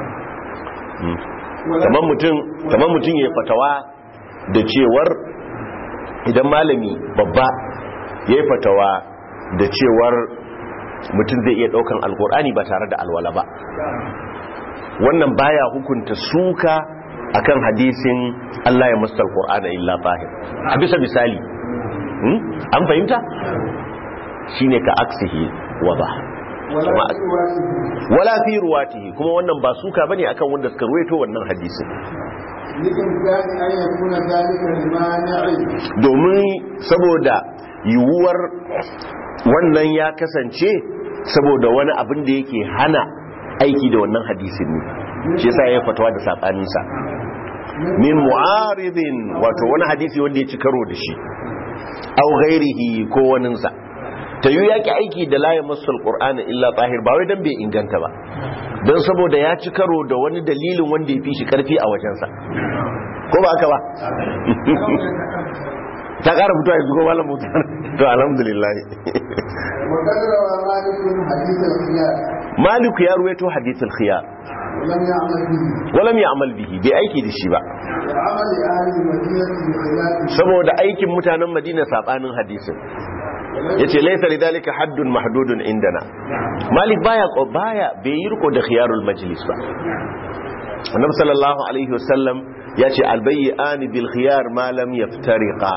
kamar mutum kamar mutum ya fatawa da cewar idan malami babba ya yi fatawa da cewar mutum zai iya daukan alkur'ani ba tare da alwala ba wannan baya hukunta suka akan hadisin Allah ya musta alkur'ana illa tahir a bisa misali Hmm? an fahimta shine ka aksihi wada ولا Kuma- في رواته wala fi ruwatihi kuma wannan ba suka bane akan wanda suka ruwaito wannan hadisin لإمكان أن يكون ذلك لمانع domin saboda yiwuwar wannan ya kasance saboda wani abin da yake hana aiki da wannan hadisin ne shi yasa ya fatawa da sabaninsa min mu'aridin wato wani hadisi wanda ya ci karo da shi au ghairihi ko waninsa ta yi yaki aiki da layin masul qur'ani illa tahir ba wai dan bai inganta ba don saboda ya ci karo da wani dalilin wanda ya fi shi karfi a wajensa ko ba haka ba ta kara fito yanzu ko malam mutar to alhamdulillah وقد روى مالك حديث الخيار malik ya ruwaito hadithul khiyar ولم يعمل به walam ya'mal bihi bai aiki da shi ba وعمل أهل المدينة بخلاف saboda aikin mutanen madina sabanin hadisin yace laysa lidhalika haddun mahdudun indana malik baya baya bai yi riko da khiyarul majlis ba annabi sallallahu alaihi wasallam yace albayyani bil khiyar ma lam yaftariqa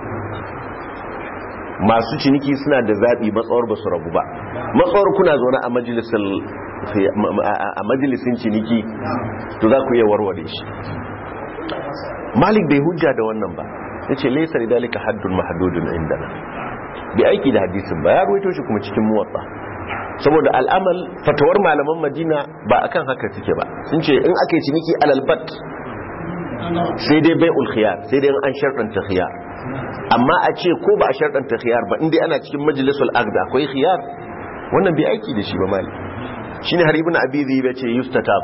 masu ciniki suna da zabi matsawar ba su rabu ba matsawar kuna zaune a majalisin a majalisin ciniki to za ku iya warware shi malik bai hujja da wannan ba yace laysa lidhalika haddun mahdudun indana bai aiki da hadisin ba ya ruwaito shi kuma cikin muwatta saboda al'amal fatawar malaman madina ba akan haka suke ba sun ce in aka yi ciniki alalbat sai dai bai khiyar sai dai an sharɗanta khiyar amma a ce ko ba a sharɗanta khiyar ba inda ana cikin majalisul agda akwai khiyar wannan bai aiki da shi ba mali shine har ibn abi zai ce yustatab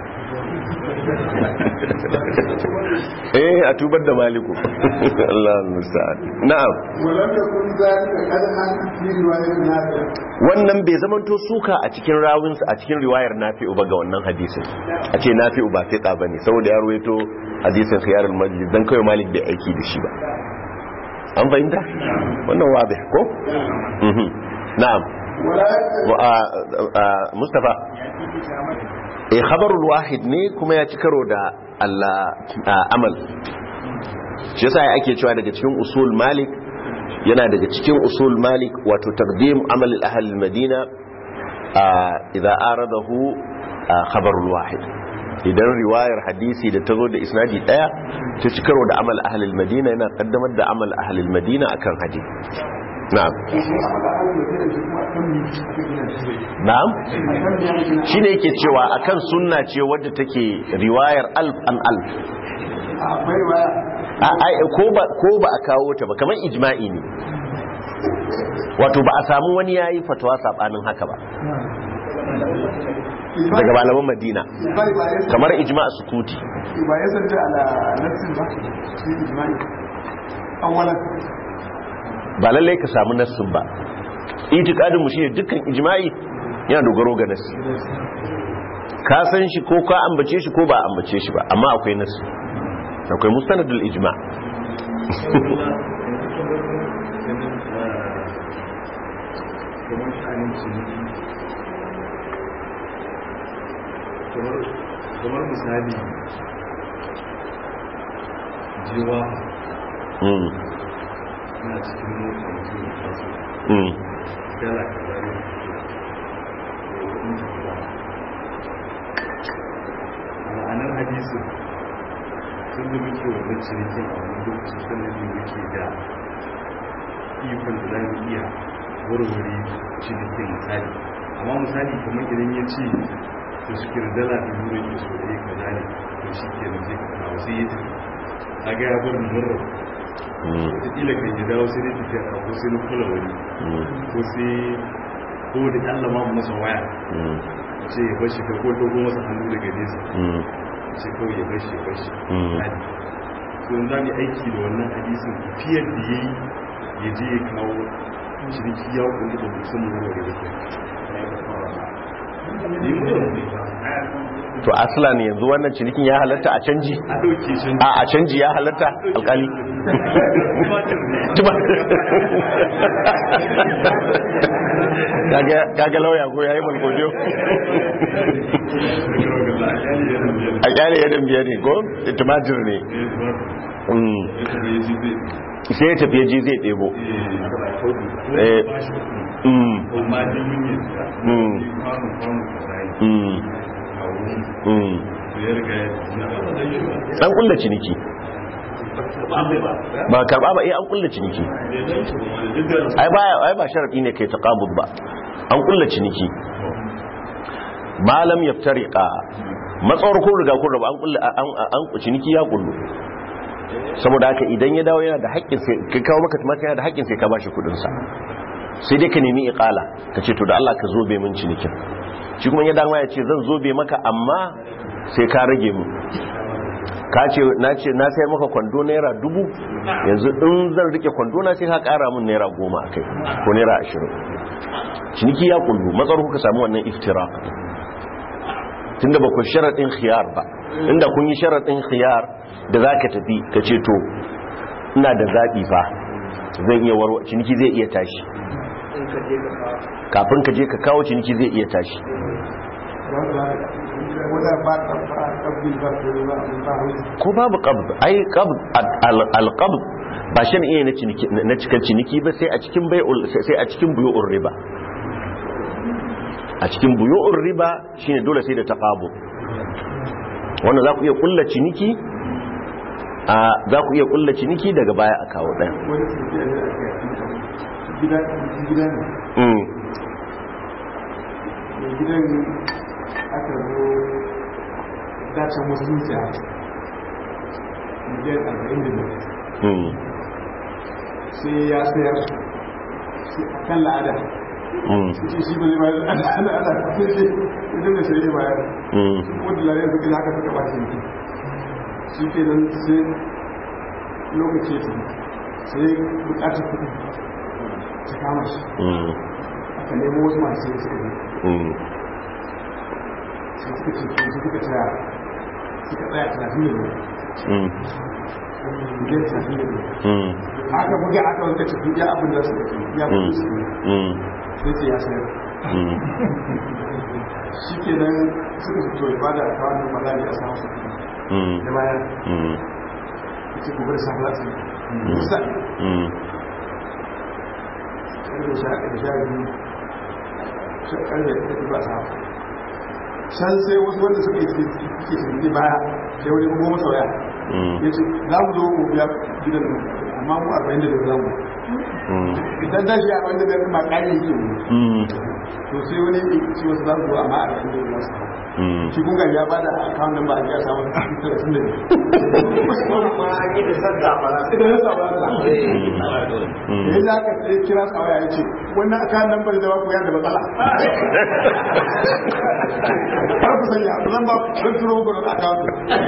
eh a tubar da maliku Allah musta'an na'am ولم يكن ذلك قدحا في رواية نافع wannan bai zamanto suka a cikin rawin a cikin riwayar nafi'u ba ga wannan hadisin a ce nafi'u ba fiqa bane saboda ya ruwaito hadisin khiyarul majlis dan kai malik bai aiki da shi ba an fahimta wannan wadih ko mhm na'am ولا يكتب wa a- a- mustafa eh khabarul wahid ne kuma ya ci karo da Allah a- amal shi yasa ya ake cewa daga cikin usul malik yana daga cikin usul malik wato taqdim amal al-ahl al-madina idza aradahu khabarul wahid idan riwayar hadisi da tazo da isnadi daya ta ci karo da amal ahl al-madina yana kaddamar da amal ahl al-madina akan hadisi na'am na'am shine yake cewa akan sunna ce wadda take riwayar alf an alf akwai riwaya A- ai, ko ba ko ba a kawo ta ba kamar ijma'i ne wato ba a samu wani yayi fatawa sabanin haka ba daga malaman madina bai ba ya kamar ijma' sukuti ba ya sanda ala nafsin ba shi ijma'i awwalan ba lallai ka samu nassin ba itikadin mu shine dukkan ijma'i yana dogaro ga nassi ka san shi ko ka ambace shi ko ba a ambace shi ba amma akwai nassi akwai mustanadul ijma' kamar sha'anin ciniki kamar- kamar misali jiwa mm na cikin mota mutum ya taso mm dala kaza ne ya kudin jiwa a ma'anar hadisin tun da muke wannan cinikin a wani lokaci sannan ne muke da ikon da za mu iya warware cinikin misali amma misali kamar idan ya ce to shi kira dala da nuna ke so ɗaya ka zane to shi ke nan sai ka kawo sai ya tafi a ga ya bar murar wataƙila kan ya dawo sai dai tafiya a ko sai na kula wani ko sai ko da ƙalla ma mu masa waya ce ya bashi ka ko dogo masa hannu daga nesa ce kawai ya bashi ya bashi misali to yanzu za mu yi aiki da wannan hadisin tafiyar da ya yi ya je ya kawo ciniki ya kundi da musamman wani da ke to aslan yanzu wannan cinikin ya halatta a canji a ɗauke shi a a canji ya halatta alkali Tuma- Kaga- kaga lauya ko ya yi malgodiyo a kyale ya dambiya ne ko tumatir ne Mm. sai ya tafiye ji zai ɗebo Eh. Mm. Mm. Mm. Mm. an kulla ciniki ba karba ba eh an kulla ciniki ai ba ai ba sharadi ne kai taqabud ba an kulla ciniki malam yaftariqa matsawar kun riga kun raba an kulla an an ciniki ya kullu saboda haka idan ya dawo yana da haƙƙin sai ka kawo maka tumatir yana da haƙƙin sai ka bashi kudin sa sai dai ka nemi iqala ka ce to da Allah ka zobe min cinikin shi kuma ya dawo ya ce zan zobe maka amma sai ka rage mu ka ce na ce na sayar maka kwando naira dubu yanzu in zan rike kwando na sai ka kara min naira goma a kai ko naira ashirin ciniki ya kullu matsar kuka samu wannan iftira tunda ba ku sharaɗin khiyar ba inda kun yi sharaɗin khiyar da za ka tafi ka ce to ina da zaɓi fa zan iya warwa ciniki zai iya tashi kafin ka je ka kawo ciniki zai iya tashi wadda ba ta ba kabbil ba ta ba ba hausa ko babu qabd ai qabd al-qabd ba shan iya na ciniki na cikin ciniki ba sai a cikin bai'ul sai a cikin buyu'ur riba a cikin buyu'ur riba shine dole sai da taqabu wannan za ku iya kulla ciniki a za ku iya kulla ciniki daga baya a kawo daya wani tafiya ne aka yi gida gida ne mm mai gidan aka zo dacen wasu zuciya miliyan arba'in da biyar mm sai ya sayar sai a kan la'ada mm su ce shi ba zai bayar da ana ana sai sai idan da sai ya bayar mm wadda lalai suka yi haka suka ba shi ne shi ke nan sai lokaci ya tafi sai bukatar kudi ta kama shi mm aka nemo wasu masu sai suka yi mm sai suka ce su suka tsaya suka tsaya talatin da biyar mm miliyan talatin da biyar mm aka buga aka wanka tafi ya abin da suka ce ya kudi su ne mm sai ce ya sayar mm shi ke nan suka fito ya bada a kawai da bala ne a samu su mm da bayan mm ya ce gobe da safe za su yi kusa mm ƙarfe sha ɗaya sha biyu sha ƙarfe da ta ba sa can sai wasu wanda suka yi ke ciniki baya sai wani goma sauya mm ya ce za mu zo mu biya gidan nan amma mu arba'in da biyar za mu mm idan da shi arba'in da biyar ma ƙari yake mu mm to sai wani ya ce wasu za su zo amma arba'in da biyar za su mm shi kun ya ba da akawun nan ba a jiya samun talatin da biyar idan ya sa ba za da ya za ka sai kira sa waya ya ce wannan akawun nan ba da ba ku ya da matsala har ku sanya zan ba don turo muku da akawun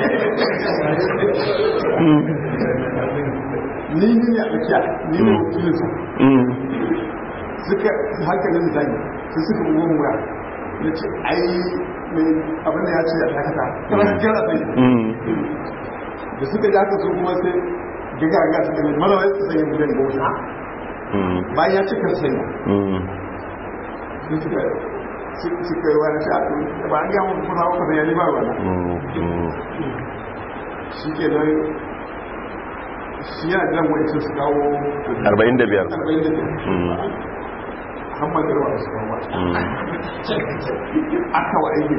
ni ni ne a tsakiya ni ne wakilin sa mm suka hankalin zagi sai suka bugo mu waya ya ce ai mai abin da ya ce a dakata kana kira sai mm da suka ji haka su kuma sai daga ga su da malawai su sanya miliyan goma mm bayan ya cika sanya mm sun suka suka yi wani sha to ba an gaya muku kuma haka sanya ne ba wani mm shi ke nan shi yana jiran wani sun su kawo arba'in da biyar arba'in da biyar mm hamman da ruwa su kawo ba mm aka wa aiki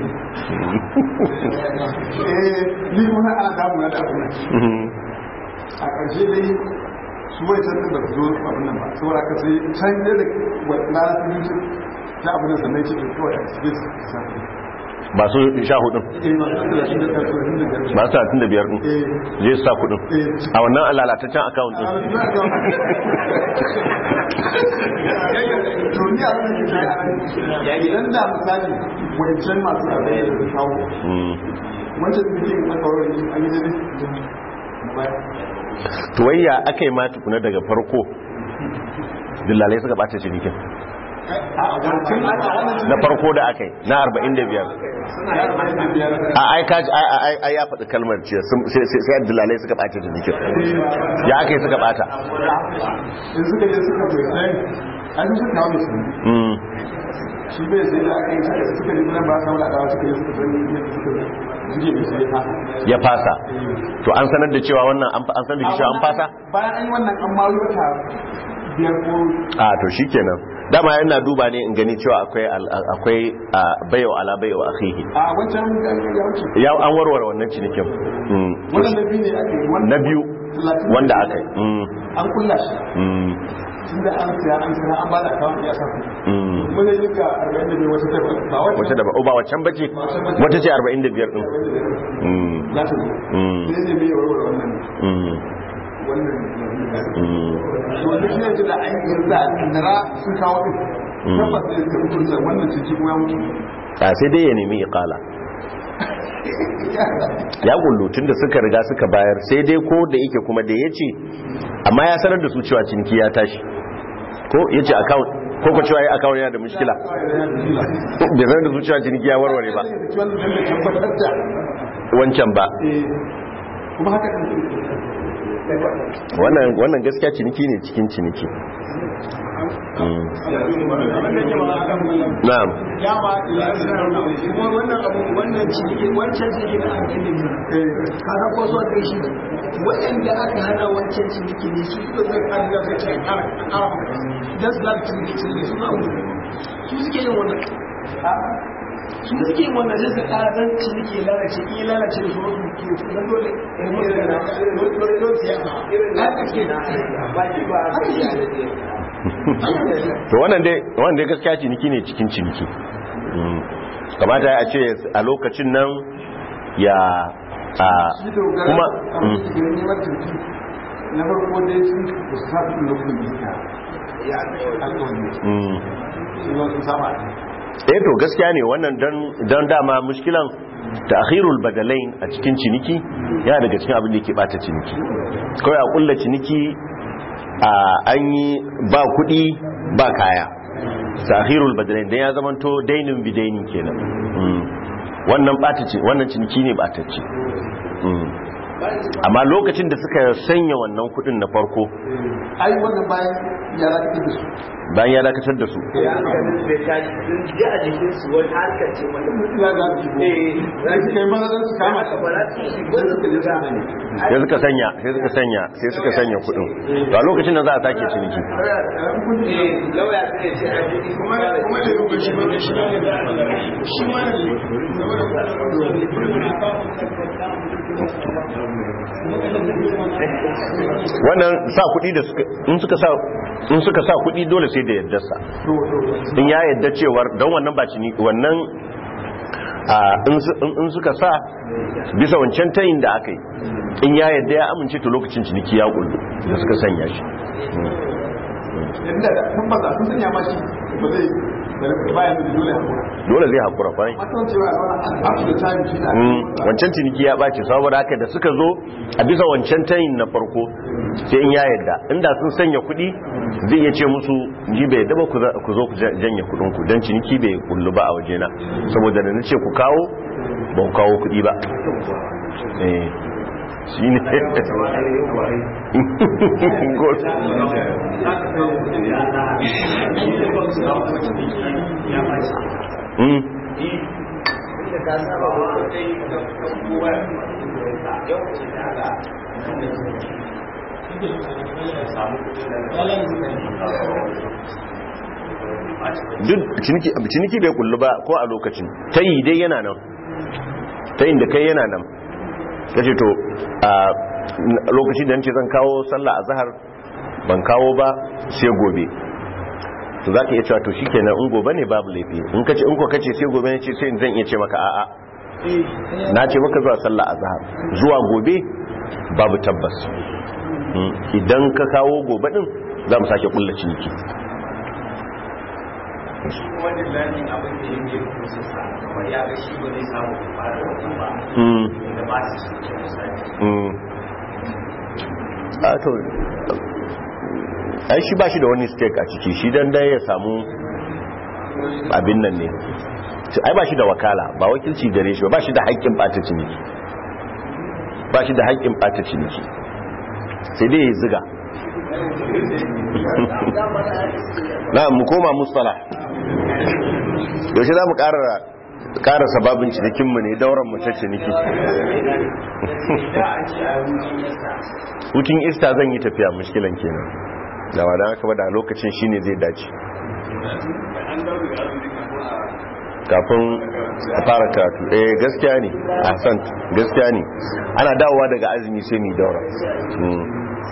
eh ni kuma ana damu na da abin nan mm a ƙarshe dai su bai can da su zo abin nan ba saboda aka sai can ne da lalata biyu ta abin da sannan ce kawai a cikin sa masu sha hudun eh masu talatin da ɗaya talatin da biyar masu talatin da biyar din eh zai su sa kudin eh a wannan lalataccen akawun din to ni abin da ke kai a nan idan da misali wancan masu abin da su kawo Mm. wancan da ke na kawo ne an yi dare baya to wayya aka yi ma tukuna daga farko dillalai suka bata cinikin a wancan a wannan na farko da aka yi na 45 a ai kaji ai ai ai ya faɗi kalmar ce sun- sai sai sai dillalai suka bata cinikin ya aka yi suka bata in suka je suka bai sai an yi suka kawo da su Mm. shi bai sai da aka yi suka suka ji nan ba sa wala dawa suka yi suka sani ne suka jige mai sai ta ya fasa to an sanar da cewa wannan an an sanar da cewa an fasa bayan an yi wannan an ma yi wata biyar ko a to shikenan dama yana duba ne in gani cewa akwai al- akwai bayo ala bayo akhihi a wancan ya wuce ya an warware wannan cinikin Mm. wannan na biyu ne aka yi wannan na biyu talatin wanda aka yi Mm. an kulla shi Mm. tun da an siya an siya an ba da kawai ya sa Mm. kuma ne duka arba'in da bai wata ta ba wata wata da ba ba waccan bace wata ce 45 din Mm. za ta zo Mm. ne ne mai warware wannan Mm. wannan Mm. wanda shi ne ce da an yi da nara sun kawo din Mm. tabbas da ta mutu da wannan ciki kuma ya mutu a sai dai ya nemi iqala ya kullu tunda suka riga suka bayar sai dai ko da yake kuma da yace amma ya sanar da su cewa ciniki ya tashi ko yace account ko ko cewa ya account yana da mushkila bai sanar da su cewa ciniki ya warware ba wannan da tabbatar da wancan ba eh, kuma haka kan wannan wannan gaskiya ciniki ne cikin ciniki Mm. na'am dama ya sanar kuma wannan abu wannan ciniki wancan ciniki na arba'in da biyu kaga ko so kai shi waɗanda aka hana wancan ciniki ne su suka zai ƙara da kai a ƙara a ƙara maka dan su lafi ciniki ciniki su abu su suke yin wannan su suke yin wannan sai su ƙara dan ciniki ya lalace in ya lalace da su wasu ke dan dole ya mutu da dole dole siyasa haka ke haka ke to wannan dai wannan dai gaskiya ciniki ne cikin ciniki Mm. kamata a ce a lokacin nan ya a shi dogara kuma a Mm. mutu gidan neman turki na farko dai sun kusa da lokacin da suka ya alƙawari Mm. sun zo sun saba eh to gaskiya ne wannan dan dan dama mushkilan ta'khirul badalain a cikin ciniki yana daga cikin abin da yake bata ciniki kawai a kulla ciniki a an yi ba kuɗi ba kaya ta'khirul badalain dan ya zamanto dainin bidainin kenan Mm. wannan bata ce wannan ciniki ne bata ce Mm. amma lokacin da suka sanya wannan kuɗin na farko ai wannan bayan ya rakatar da su bayan ya dakatar da su ya ga su za su kai mana don su kama shi sai suka sanya sai suka sanya sai suka sanya kudin to a lokacin da za a sake ciniki kuma kuma da rubu shi ne shi ne shi ma ne wannan sa kudi da suka in suka sa in suka sa kudi dole sai da yadda sa in ya yadda cewar don wannan ba ciniki wannan a in su- in in suka sa bisa wancan tayin da aka yi in ya yadda ya amince to lokacin ciniki ya kullu da suka sanya shi yadda da sun ba sun sanya ma shi ba zai bayan da dole hakura dole zai hakura kwarai matan cewa up to the time shi da Mm, wancan ciniki ya ɓace saboda haka da suka zo a bisa wancan tayin na farko sai in ya yadda inda sun sanya kuɗi zai iya ce musu ji bai yadda ba ku za- ku zo ku ja- janye kuɗin ku don ciniki bai kullu ba a wajena saboda da na ce ku kawo ba ku kawo kuɗi ba eh shi ne Good. Mm. duk ciniki ciniki bai kullu ba ko a lokacin tayi dai yana nan tayin da kai yana nan kace to a lokacin da nace zan kawo sallah azhar ban kawo ba sai gobe to za ka iya cewa to shi kenan in gobe ne babu laifi in ka ce in ko kace sai gobe ne ce sai zan iya ce maka a'a na ce maka zuwa sallah azhar zuwa gobe babu tabbas Mm, idan ka kawo gobe din za mu sake kulla ciniki wanda lalin abin da yake kusa sa kamar ya ga shi ba zai samu fara wannan ba Mm, da ba su cikin misali mm. a to ai shi ba shi da wani stake a ciki shi dan dai ya samu abin nan ne ai ba shi da wakala ba wakilci gare shi ba ba shi da haƙƙin ɓata ciniki ba shi da haƙƙin ɓata ciniki sai dai ya ziga na mu koma mustala yaushe za mu ƙara sababin cinikinmu ne dauran mu ta ciniki hutun ista zan yi tafiya mushkilan kenan da wadda haka ba da lokacin shine zai dace kafin a fara karatu eh gaskiya ne ahsan gaskiya ne ana dawowa daga azumi sai mu daura Mm.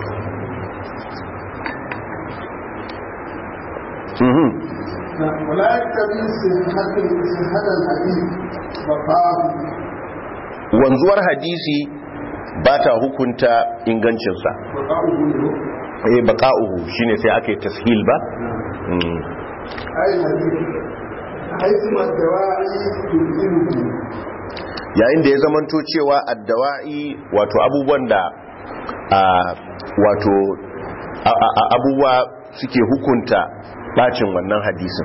Mhm. ولا يكتبي صحة صحة الحديث بقاء wanzuwar hadisi ba ta hukunta ingancinsa بقاؤه له eh baqa'uhu shine sai aka yi tashil ba Mm. أي الحديث حيثما الدواعي تلزمه yayin da ya zamanto cewa addawa'i wato abubuwan da a wato a- a- a- abubuwa suke hukunta bacin wannan hadisin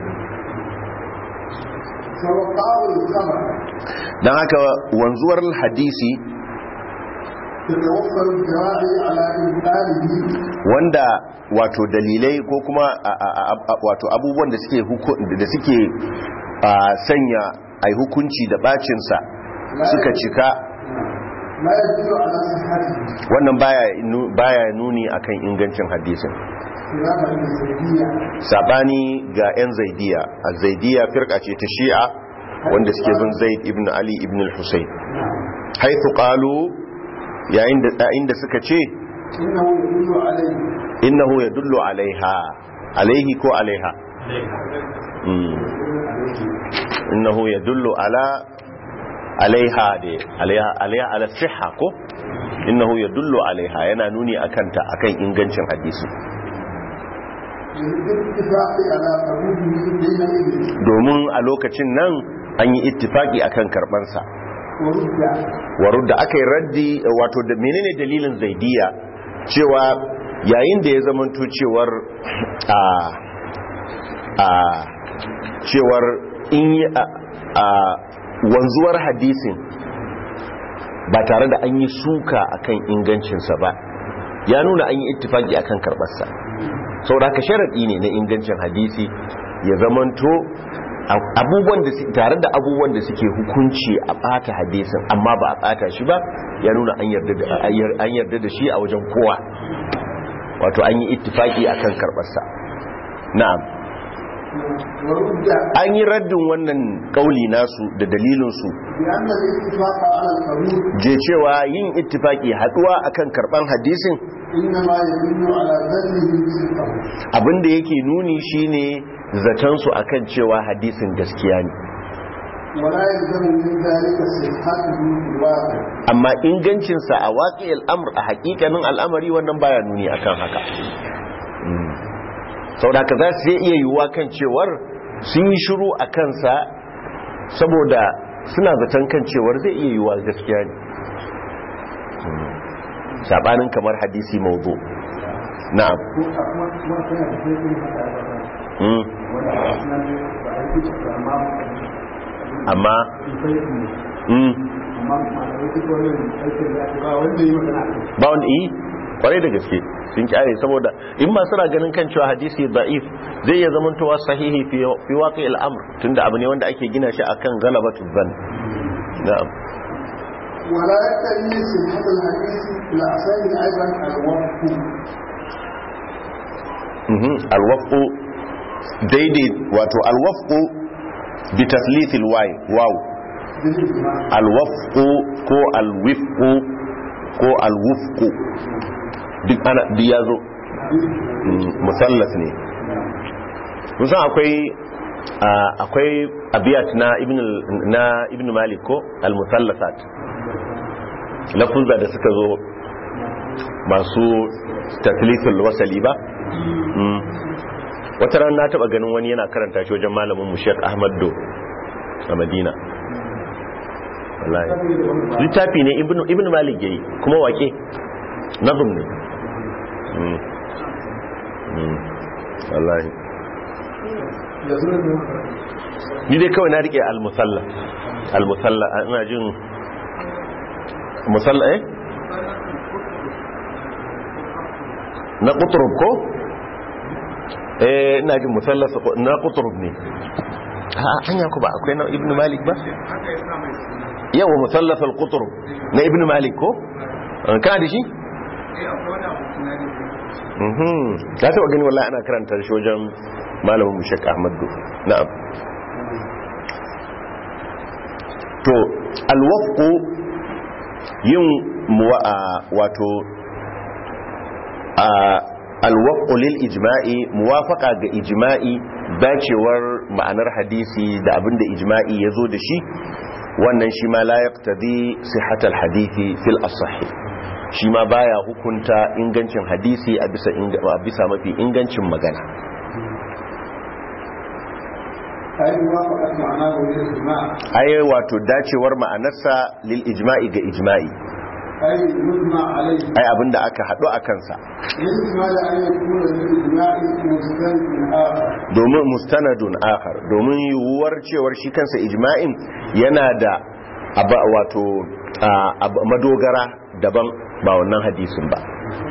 فوقاء الخبر don haka wanzuwar hadisi تتوفر الدواعي على إبطاله wanda wato dalilai ko kuma a- a- a- a- wato abubuwan da suke huku- da suke a, sanya ai hukunci da bacinsa suka cika لا يدل على صحته wannan baya nu- baya nuni akan ingancin hadisin خلافا للزيدية sabani ga 'yan zaidiya a zaidiya firka ce ta shi'a wanda suke bin zaid ibn ali ibn al-husayn haithu qalu yayin da inda suka ce إنه يدل عليه innahu yadullu alaiha alaihi ko alaiha Mm. innahu yadullu ala alaiha da alaiha alaiha ala sihha ko innahu yadullu alaiha yana nuni akan ta akan ingancin hadisi بالاتفاق على قبوله حينئذ domin a lokacin nan an yi ittifaki akan karbansa ورد waru da aka yi raddi wato da menene dalilin zaidiya cewa yayin da ya zamanto cewar a a cewar in yi a, a wanzuwar hadisin ba tare da an yi suka akan ingancinsa ba ya nuna an yi ittifaki akan karbarsa sau da ka sharaɗi ne na ingancin hadisi ya zamanto abubuwan da su- tare da abubuwan da suke hukunci a ɓata hadisin amma ba a ɓata shi ba ya nuna an yarda da an yarda da shi a wajen kowa wato an yi ittifaki akan karbarsa na'am ورد an yi raddin wannan kauli nasu da dalilinsu بأن الاتفاق على القبول je cewa yin ittifaki haduwa akan karban hadisin إنما يدل على ذنه صدقه abinda yake nuni shine zaton su akan cewa hadisin gaskiya ne ولا يلزم من ذلك صحته في الواقع amma ingancinsa a waƙi al'amur a haƙiƙanin al'amari wannan baya nuni akan haka sau da haka za su iya yiwuwa kan cewar sun yi shiru a kansa saboda suna zaton kan cewar zai iya yiwuwa gaskiya ne saɓanin kamar hadisi maudu na'am Mm. amma mm. ba wanda yi kwarai da gaske sun kyare saboda in ma suna ganin kan cewa hadisi da'if zai iya zamantowa sahihi fi fi waqi al-amr tunda abu ne wanda ake gina shi akan galabatu dhann na'am ولا يكتري صحة الحديث الأحسن أيضا الوقف mhm al-wafqu daidai wato al-wafqu bi tathlith al-waw waw بالإجماع al-wafqu ko al-wifqu ko al-wufqu duk ana duk yazo Mm, musallas ne musan akwai a- akwai abiyat na ibn al- na ibn malik ko al-musallasat lafuzza da suka zo masu tatlithul wasali ba Mm. wata ran na taba ganin wani yana karanta shi wajen malamin mu Sheikh Ahmad Do a Madina wallahi littafi ne ibn ibn malik yayi kuma wake nazum ne Mm. Mm. wallahi da suna da ni dai kawai na rike al-musalla al-musalla ina jin musalla eh na qutrub ko eh ina jin musalla na qutrub ne a hanya ku ba akwai na ibnu malik ba haka ya sa mai suna yawa musallaf al-qutrub na ibnu malik ko An ka da shi eh akwai wani abu suna ne mhm ka taba gani wallahi ana karanta shi wajen malamin mu Sheikh Ahmad Do na'am to alwafqu yin muwa wato a alwafqu lil ijma'i muwafaqa ga ijma'i dacewar ma'anar hadisi da abinda ijma'i yazo da shi wannan shi ma la yaqtadi sihhatal hadisi fil asahi shi ma baya hukunta ingancin hadisi a bisa inga- a bisa mafi ingancin magana ai wa faɗa ma'ana ga wani ijma ai wato dacewar ma'anarsa lil ijma'i ga ijma'i ai mujma alai ai abinda aka haɗu a kansa ihtimal an yakuna lil ijma'i mustanadun akhar domin mustanadun akhar domin yiwuwar cewar shi kansa ijma'in yana da aba wato a, ab- madogara daban ba wannan hadisin ba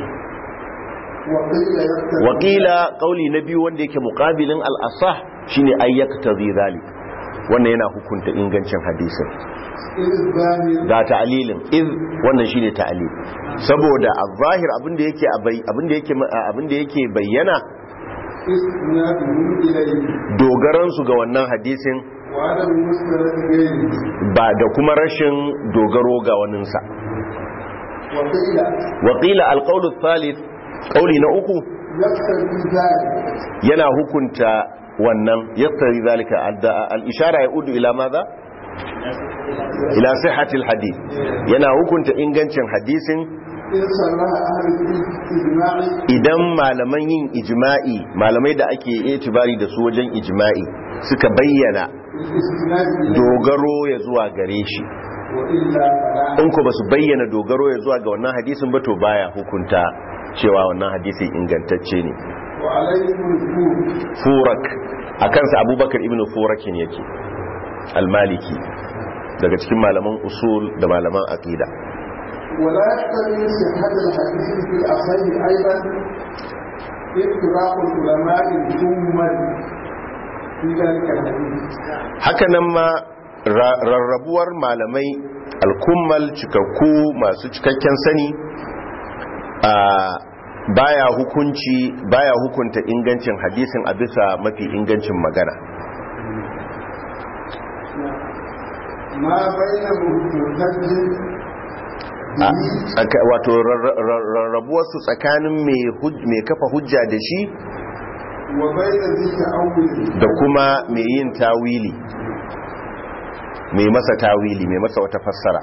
wa qila yaktabi wakila kauli na biyu wanda yake muqabilin al-asah shine ayyaktazi zalik wannan yana hukunta ingancin hadisin izbani ga ta'lilin iz wannan shine ta'lil saboda az-zahir abinda yake a bai- abinda yake abinda yake bayyana isnaduhum ilayhi dogaran su ga wannan hadisin wa adam mustanad ghayri ba da kuma rashin dogaro ga waninsa wa qila wakila al-qawl ath-thalith kauli na uku yaktabi dhalik yana hukunta wannan yaktari zalika Al- al-ishara yaudu ila madha ila sihhatil hadith yana hukunta ingancin hadisin in sarraha ahli ijma'i idan malaman yin ijma'i malamai da ake itibari da su wajen ijma'i suka bayyana istinad ilayhi dogaro ya zuwa gare shi wa illa fala in ko basu bayyana dogaro ya zuwa ga wannan hadisin ba to baya hukunta cewa wannan hadisin ingantacce ne wa alaykum al-kur furak a kansa abubakar ibn furakin yake almaliki daga cikin malaman usul da malaman aqida ولا يقتضي صحة الحديث في الأصح أيضا اتباع العلماء الجمل في ذلك الحديث hakanan ma ra- rarrabuwar malamai alkummal cikakku masu cikakken sani a baya hukunci baya hukunta ingancin hadisin a bisa mafi ingancin magana ما بين مرتد A tsaka- wato rarra- rarra- rarrabuwarsu tsakanin mai huj- mai kafa hujja da shi وبين ذي تأول da kuma mai yin tawili mai masa tawili mai masa wata fassara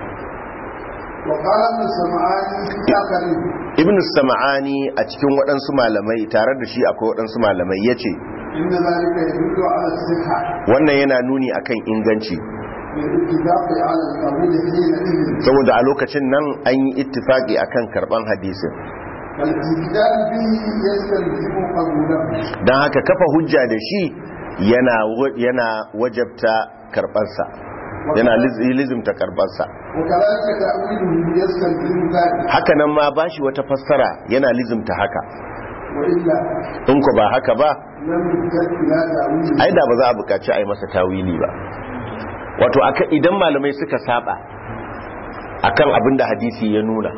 وقال ابن سمعان في آخره ibn sam'ani a cikin waɗansu malamai tare da shi akwai waɗansu malamai ya ce إن ذلك يدل على الصحة wannan yana nuni akan inganci للاتفاق على القبول حينئذ saboda a lokacin nan an yi ittifaki akan karban hadisin فالاستدلال به يستلزم قبوله don haka kafa hujja da shi yana wa- yana wajabta karbansa yana liz- lizimta karbansa وكذلك تأويله يستلزم ذلك haka nan ma bashi wata fassara yana lizimta haka وإلا in ku ba haka ba لم يحتج إلى تأويله ai da ba za a buƙaci a yi masa tawili ba wato aka idan malamai suka saba akan abin da hadisi ya nuna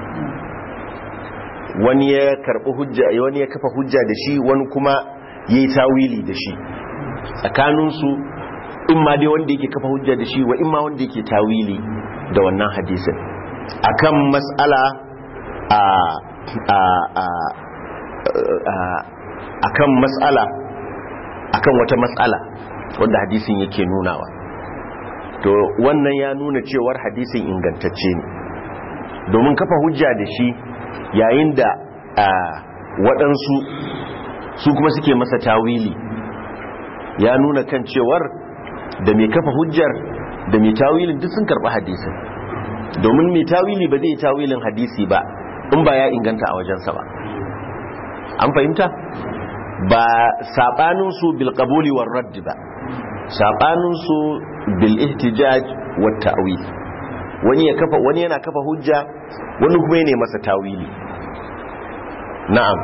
wani ya karɓi hujja wani ya kafa hujja da shi wani kuma ya yi tawili da shi tsakaninsu in ma dai wanda yake kafa hujja da shi wa in ma wanda yake tawili da wannan hadisin akan mas'ala a a a akan matsala akan wata matsala wanda hadisin yake nunawa to wannan ya nuna cewar hadisin ingantacce ne domin kafa hujja da shi yayin da waɗansu su kuma suke masa tawili ya nuna kan cewar da mai kafa hujjar da mai tawilin duk sun karɓi hadisin domin mai tawili ba zai tawilin hadisi ba in ba ya inganta a wajensa ba an fahimta ba saɓaninsu bil qabuli war raddi ba saɓaninsu bil ihtijaj wat ta'wil wani ya kafa wani yana kafa hujja wani kuma yana masa tawili na'am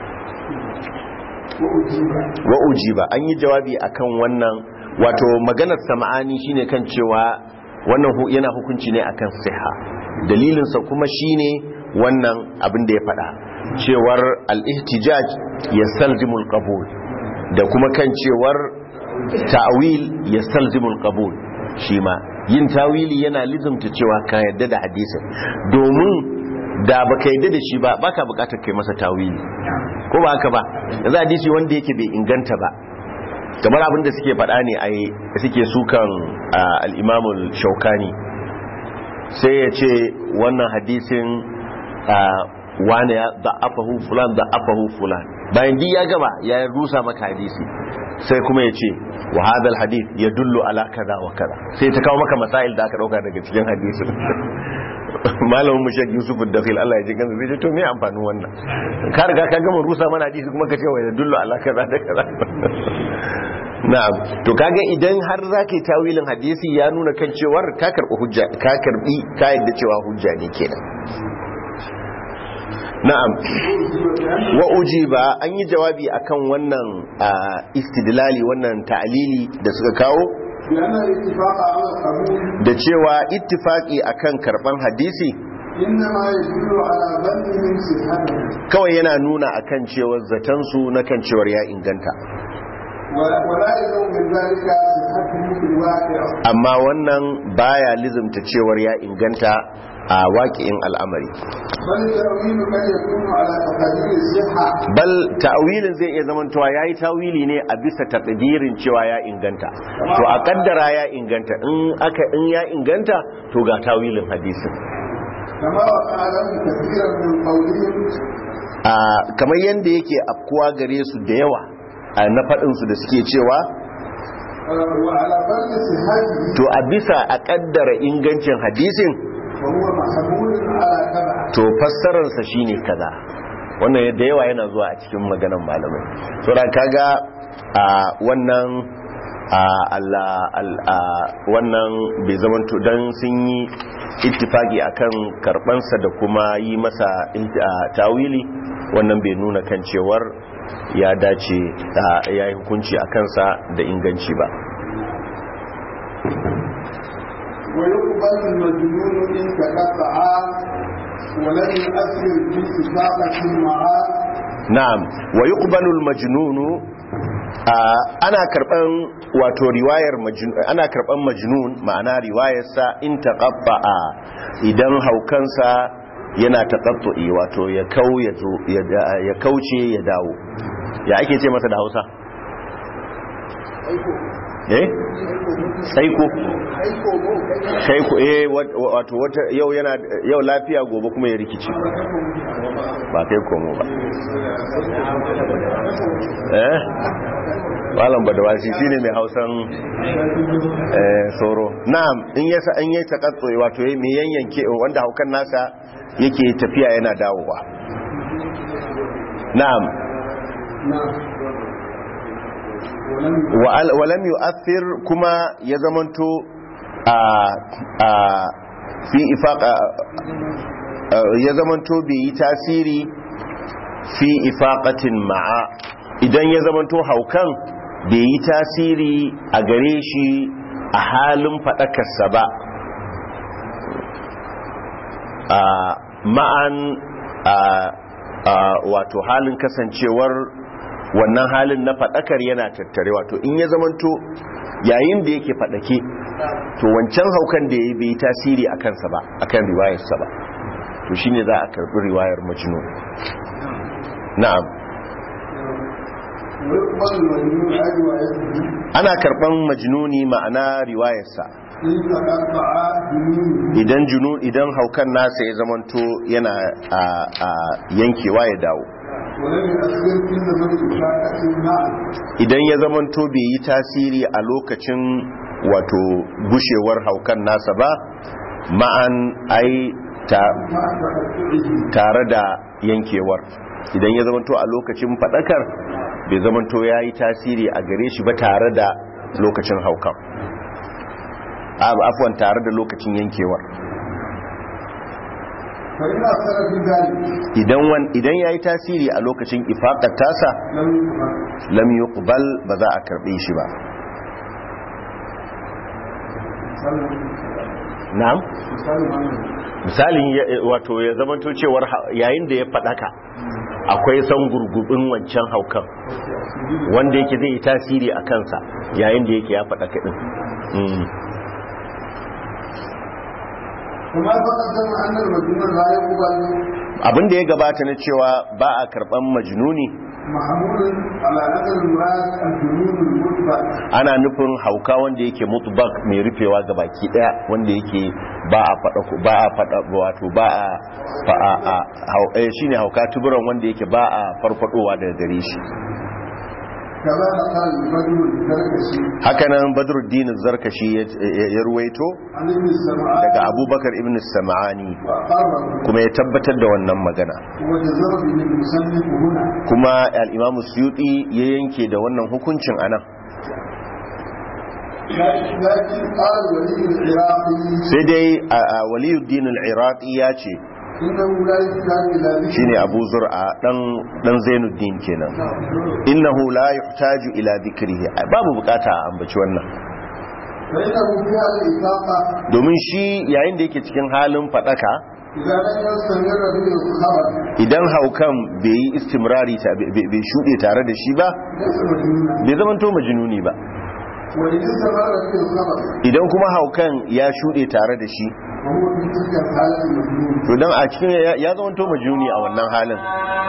wa ujiba an yi jawabi akan wannan wato maganar sama'ani shine kan cewa wannan yana hukunci ne akan siha dalilinsa kuma shine wannan abin da ya faɗa cewar al-ihtijaj ya salzimul qabul da kuma kan cewar ta'wil ya salzimul qabul shi ma yin tawili yana lizumta cewa ka yadda da hadisin domin da baka yadda da shi ba baka bukatar kai masa tawili ko ba haka ba yanzu hadisi wanda yake bai inganta ba kamar abin da suke faɗa ne ai suke sukan al-imamul shaukani sai ya ce wannan hadisin wane ya da'afahu fulan da'afahu fulan bayan di ya gaba ya rusa maka hadisi sai kuma ya ce wa hadal hadith ya dullu ala kaza wa kaza sai ta kawo maka masail da aka dauka daga cikin hadisin malamin mu shek yusuf dakhil Allah ya ji kansa zai ce to me amfanin wannan ka riga ka gama rusa mana hadisi kuma ka ce wa ya dullu ala kaza da kaza na'am to kaga idan har zaka yi tawilin hadisi ya nuna kan cewar ka karbi hujja ka karbi ka yadda cewa hujja ne kenan na'am wa ujiba an yi jawabi akan wannan istidlali wannan ta'lili da suka kawo da cewa ittifaqi akan karban hadisi kawai yana nuna akan cewar zaton su na kan cewar ya inganta amma wannan baya lizimta cewar ya inganta a waƙi'in al'amari bal ta'awilin zai iya zamantowa ya yi tawili ne a bisa taƙadirin cewa ya inganta to a ƙaddara ya inganta in aka in ya inganta to ga tawilin hadisin kamar yadda yake afkuwa gare su da yawa a na faɗinsu da suke cewa to a bisa a ƙaddara ingancin hadisin to fassararsa shine kaza wannan yadda yawa yana zuwa a cikin maganan malamai saboda kaga a wannan wannan bai zamanto don sun yi ittifaki akan karbansa da kuma yi masa tawili wannan bai nuna kan cewar ya dace ya yi hukunci a kansa da inganci ba ويقبل المجنون إن تقطع ولم يؤثر في إطلاقة معاه نعم ويقبل المجنون ana karban wato riwayar ana karban majnun ma'ana riwayarsa in taqatta'a idan haukansa yana taqattu'i wato ya kau ya zo ya kauce ya dawo ya ake ce masa da Hausa eh saiko saiko eh wato wata yau yana yau lafiya gobe kuma ya rikici ba kai komo ba eh malam badawasi shine mai hausan eh soro na'am in yasa an yi takatso wato mai yanyanke wanda haukan nasa yake tafiya yana dawowa na'am walam yu'athir kuma ya zamanto a fi ifaqa ya zamanto bai yi tasiri fi ifaqatin ma'a idan ya zamanto haukan bai yi tasiri a gare shi a halin faɗakarsa ba ma'an wato halin kasancewar wannan halin na faɗakar yana tattare wato in ya zamanto yayin da yake faɗake to wancan haukan da ya bai tasiri a kansa ba a kan riwayarsa ba to shi ne za a karɓi riwayar majnun na'am ويقبل المجنون عن روايته ana karban majnuni ma'ana riwayarsa إن تقطع جنونه idan junu idan haukan nasa ya zamanto yana a, a yankewa ya dawo ولم يؤثر في زمن إشاعة معا idan ya zamanto bai yi tasiri a lokacin wato gushewar haukan nasa ba ma'an ai ta, مع تقطعه tare da yankewar idan ya zamanto a lokacin fadakar bai zamanto ya yi tasiri a gare shi ba tare da lokacin haukan A- afwan tare da lokacin yankewar فإن أثر في ذلك idan wan idan ya yi tasiri a lokacin ifaqat tasa لم يقبل lam yuqbal ba za a karbe shi ba na'am misali wannan misalin ya- wato ya zamanto cewar ha- yayin da ya fadaka akwai san gurgubin wancan haukan wanda yake zai yi tasiri a kansa yayin da yake ya fadaka din Mm. kuma taqaddama anna al-majnun la yuqbal abin da ya gabata na cewa ba a karban majnuni mahmulun ala naql al-murad al-junun al-mutbaq ana nufin hauka wanda yake mutbak mai rufewa ga baki daya wanda yake ba a fada ba a fada wato ba a fa a, a hau- eh, shine hauka tuburan wanda yake ba a farfadowa daga gare shi kaza qala al-badr al-zarkashi hakanan badruddin zarkashi ya ya ruwaito an ibn sam'a daga abubakar ibn sam'ani wa qarra kuma ya tabbatar da wannan magana wa jazara bi al-musannif huna kuma al-imam suyuti ya yanke da wannan hukuncin anan لكن قال ولي العراقي sai dai a- a waliyuddin al-iraqi ya ce انه لا يحتاج الى ذكر shine abu zur'a dan dan zainuddin kenan innahu la yuhtaju ila dhikrihi Ai, babu bukata a ambaci wannan فانه في هذه الاطاقه domin shi yayin da yake cikin halin fadaka اذا لم يستمر به الخبر idan haukan bai yi istimrari ta- bai bai shuɗe tare da shi ba ليس مجنونا bai zamanto majnuni ba وان استمر به الخبر idan kuma haukan ya shuɗe tare da shi وهو في تلك الحاله مجنون to dan a cikin ya ya zamanto majnuni a wannan halin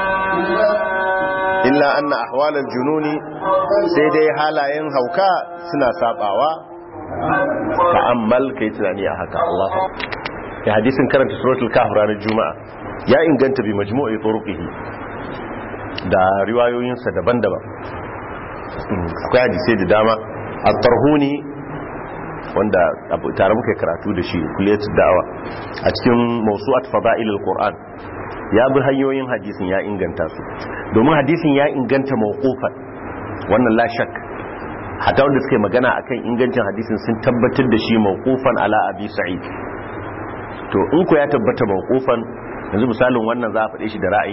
illa anna ahwalal jununi sai dai halayen hauka suna sabawa ta'ammal kai tunani a haka Allah ya hadisin karanta suratul kahf ranar juma'a ya inganta bi majmu'i turuqihi da riwayoyinsa daban-daban Mm, akwai hadisai da dama at-tarhuni wanda abu- tare muka yi karatu da shi kuliyatul da'awa a cikin mawsu'at fada'ilul qur'an ya bi hanyoyin hadisin ya inganta su domin hadisin ya inganta mawqufan wannan la shak hatta wanda suka yi magana akan ingancin hadisin sun tabbatar da shi mawqufan ala abi sa'id to in ko ya tabbata mawqufan yanzu misalin wannan za a faɗe shi da ra'ayi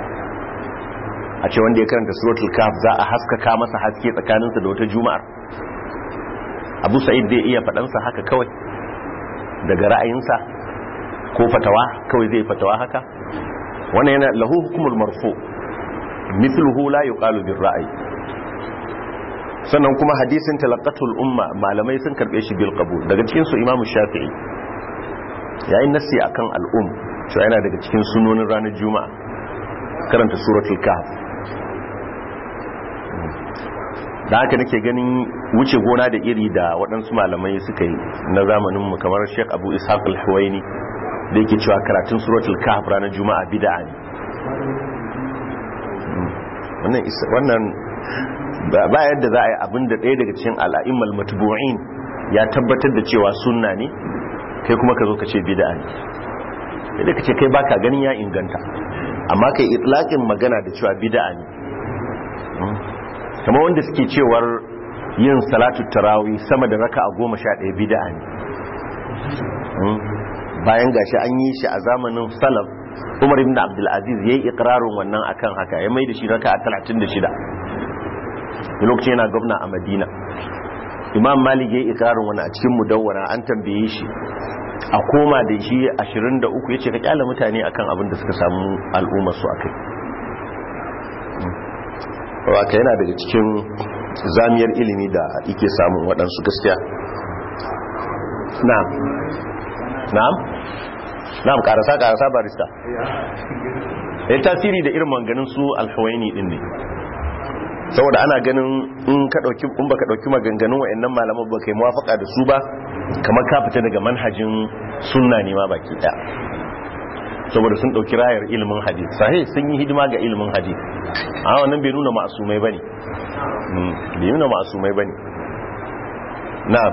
a ce wanda ya karanta suratul kaf za a haskaka masa haske tsakaninsa da wata juma'ar abu sa'id zai iya faɗansa haka kawai daga ra'ayinsa ko fatawa kawai zai fatawa haka wannan yana lahu hukumul marfu mithluhu la yuqalu bir ra'yi sannan kuma hadisin talaqatul umma malamai sun karbe shi bil qabul daga cikin su imamu shafi'i yayin nasi akan al'um cewa yana daga cikin sunonin ranar juma'a karanta suratul kahf da haka nake ganin wuce gona da iri da waɗansu malamai suka yi na zamaninmu kamar sheik abu ishaq al-huwaini da yake cewa karatun suratul kahf ranar juma'a bid'a ne wannan is- wannan ba ba yadda za a yi abin da ɗaya daga cikin al'a'immal matbu'in ya tabbatar da cewa sunna ne kai kuma ka zo ka ce bid'a ne sai ka ce kai baka ganin ya inganta amma kai itlaqin magana da cewa bid'a ne kamar wanda suke cewar yin salatu tarawih sama da raka a goma sha ɗaya bida ne Mm. bayan gashi an yi shi a zamanin salaf umar ibn abdulaziz ya yi ikirarin wannan akan haka ya mai da shi raka a talatin da shida lokacin yana gwamna a madina imam malik ya yi ikirarin wani a cikin mudawwana an tambaye shi a koma da shi ashirin da uku ya ce ka kyala mutane akan abin da suka samu al'ummar su akai waka yana daga cikin zamiyar ilimi da ike samun waɗansu gaskiya na'am na'am na'am karasa karasa barista ya tasiri da irin manganin su alhawaini din ne saboda ana ganin in ka dauki in baka dauki maganganun wayannan malaman ba kai muwafaka da su ba kamar ka fita daga manhajin sunna ne ma baki daya saboda sun dauki rayar ilimin hadith sahih sun yi hidima ga ilimin hadith a wannan bai nuna ma'asumai bane Mm, bai nuna ma'asumai bane na'am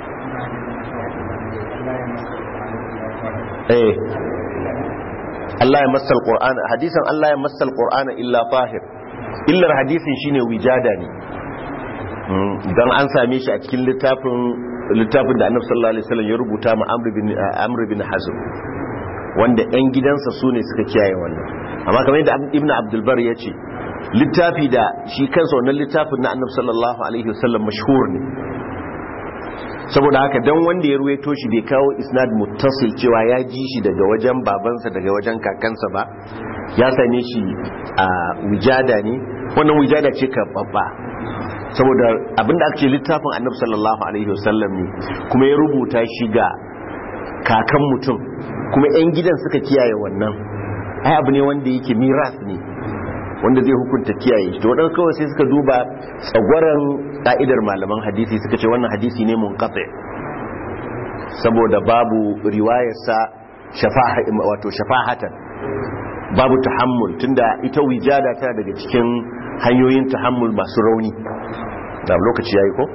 eh Allah ya massa alqur'ana hadisan Allah ya massa alqur'ana illa tahir illar hadisin shine wijada ne Mm, dan an same shi a cikin littafin littafin da Annabi sallallahu alaihi wasallam ya rubuta ma Amr bin Amr bin Hazm wanda ɗan gidansa su ne suka kiyaye wannan amma kamar yadda Ibn Abdul Bar ya ce littafi da shi kansa wannan littafin na Annabi sallallahu alaihi wasallam mashhur ne saboda haka dan wanda ya ruwaito shi bai kawo isnad muttasil cewa ya ji shi daga wajen babansa daga wajen kakansa ba ya same shi a wijada ne wannan wijada ce ka babba saboda abinda aka ce littafin annabi sallallahu alaihi wasallam ne kuma ya rubuta shi ga kakan mutum kuma yan gidan suka kiyaye wannan ai abu ne wanda yake miras ne wanda zai hukunta kiyaye shi to wadansu kawai sai suka duba tsagwaron ka'idar malaman hadisi suka ce wannan hadisi ne munqati saboda babu riwayarsa shafaha wato shafahatan babu tahammul tunda ita wijada tana daga cikin hanyoyin tahammul masu rauni da lokaci yayi ko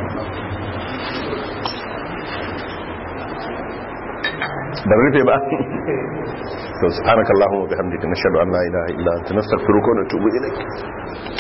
da rufe ba to subhanakallahumma wa bihamdika nashhadu an la ilaha illa anta nastaghfiruka wa natubu ilayk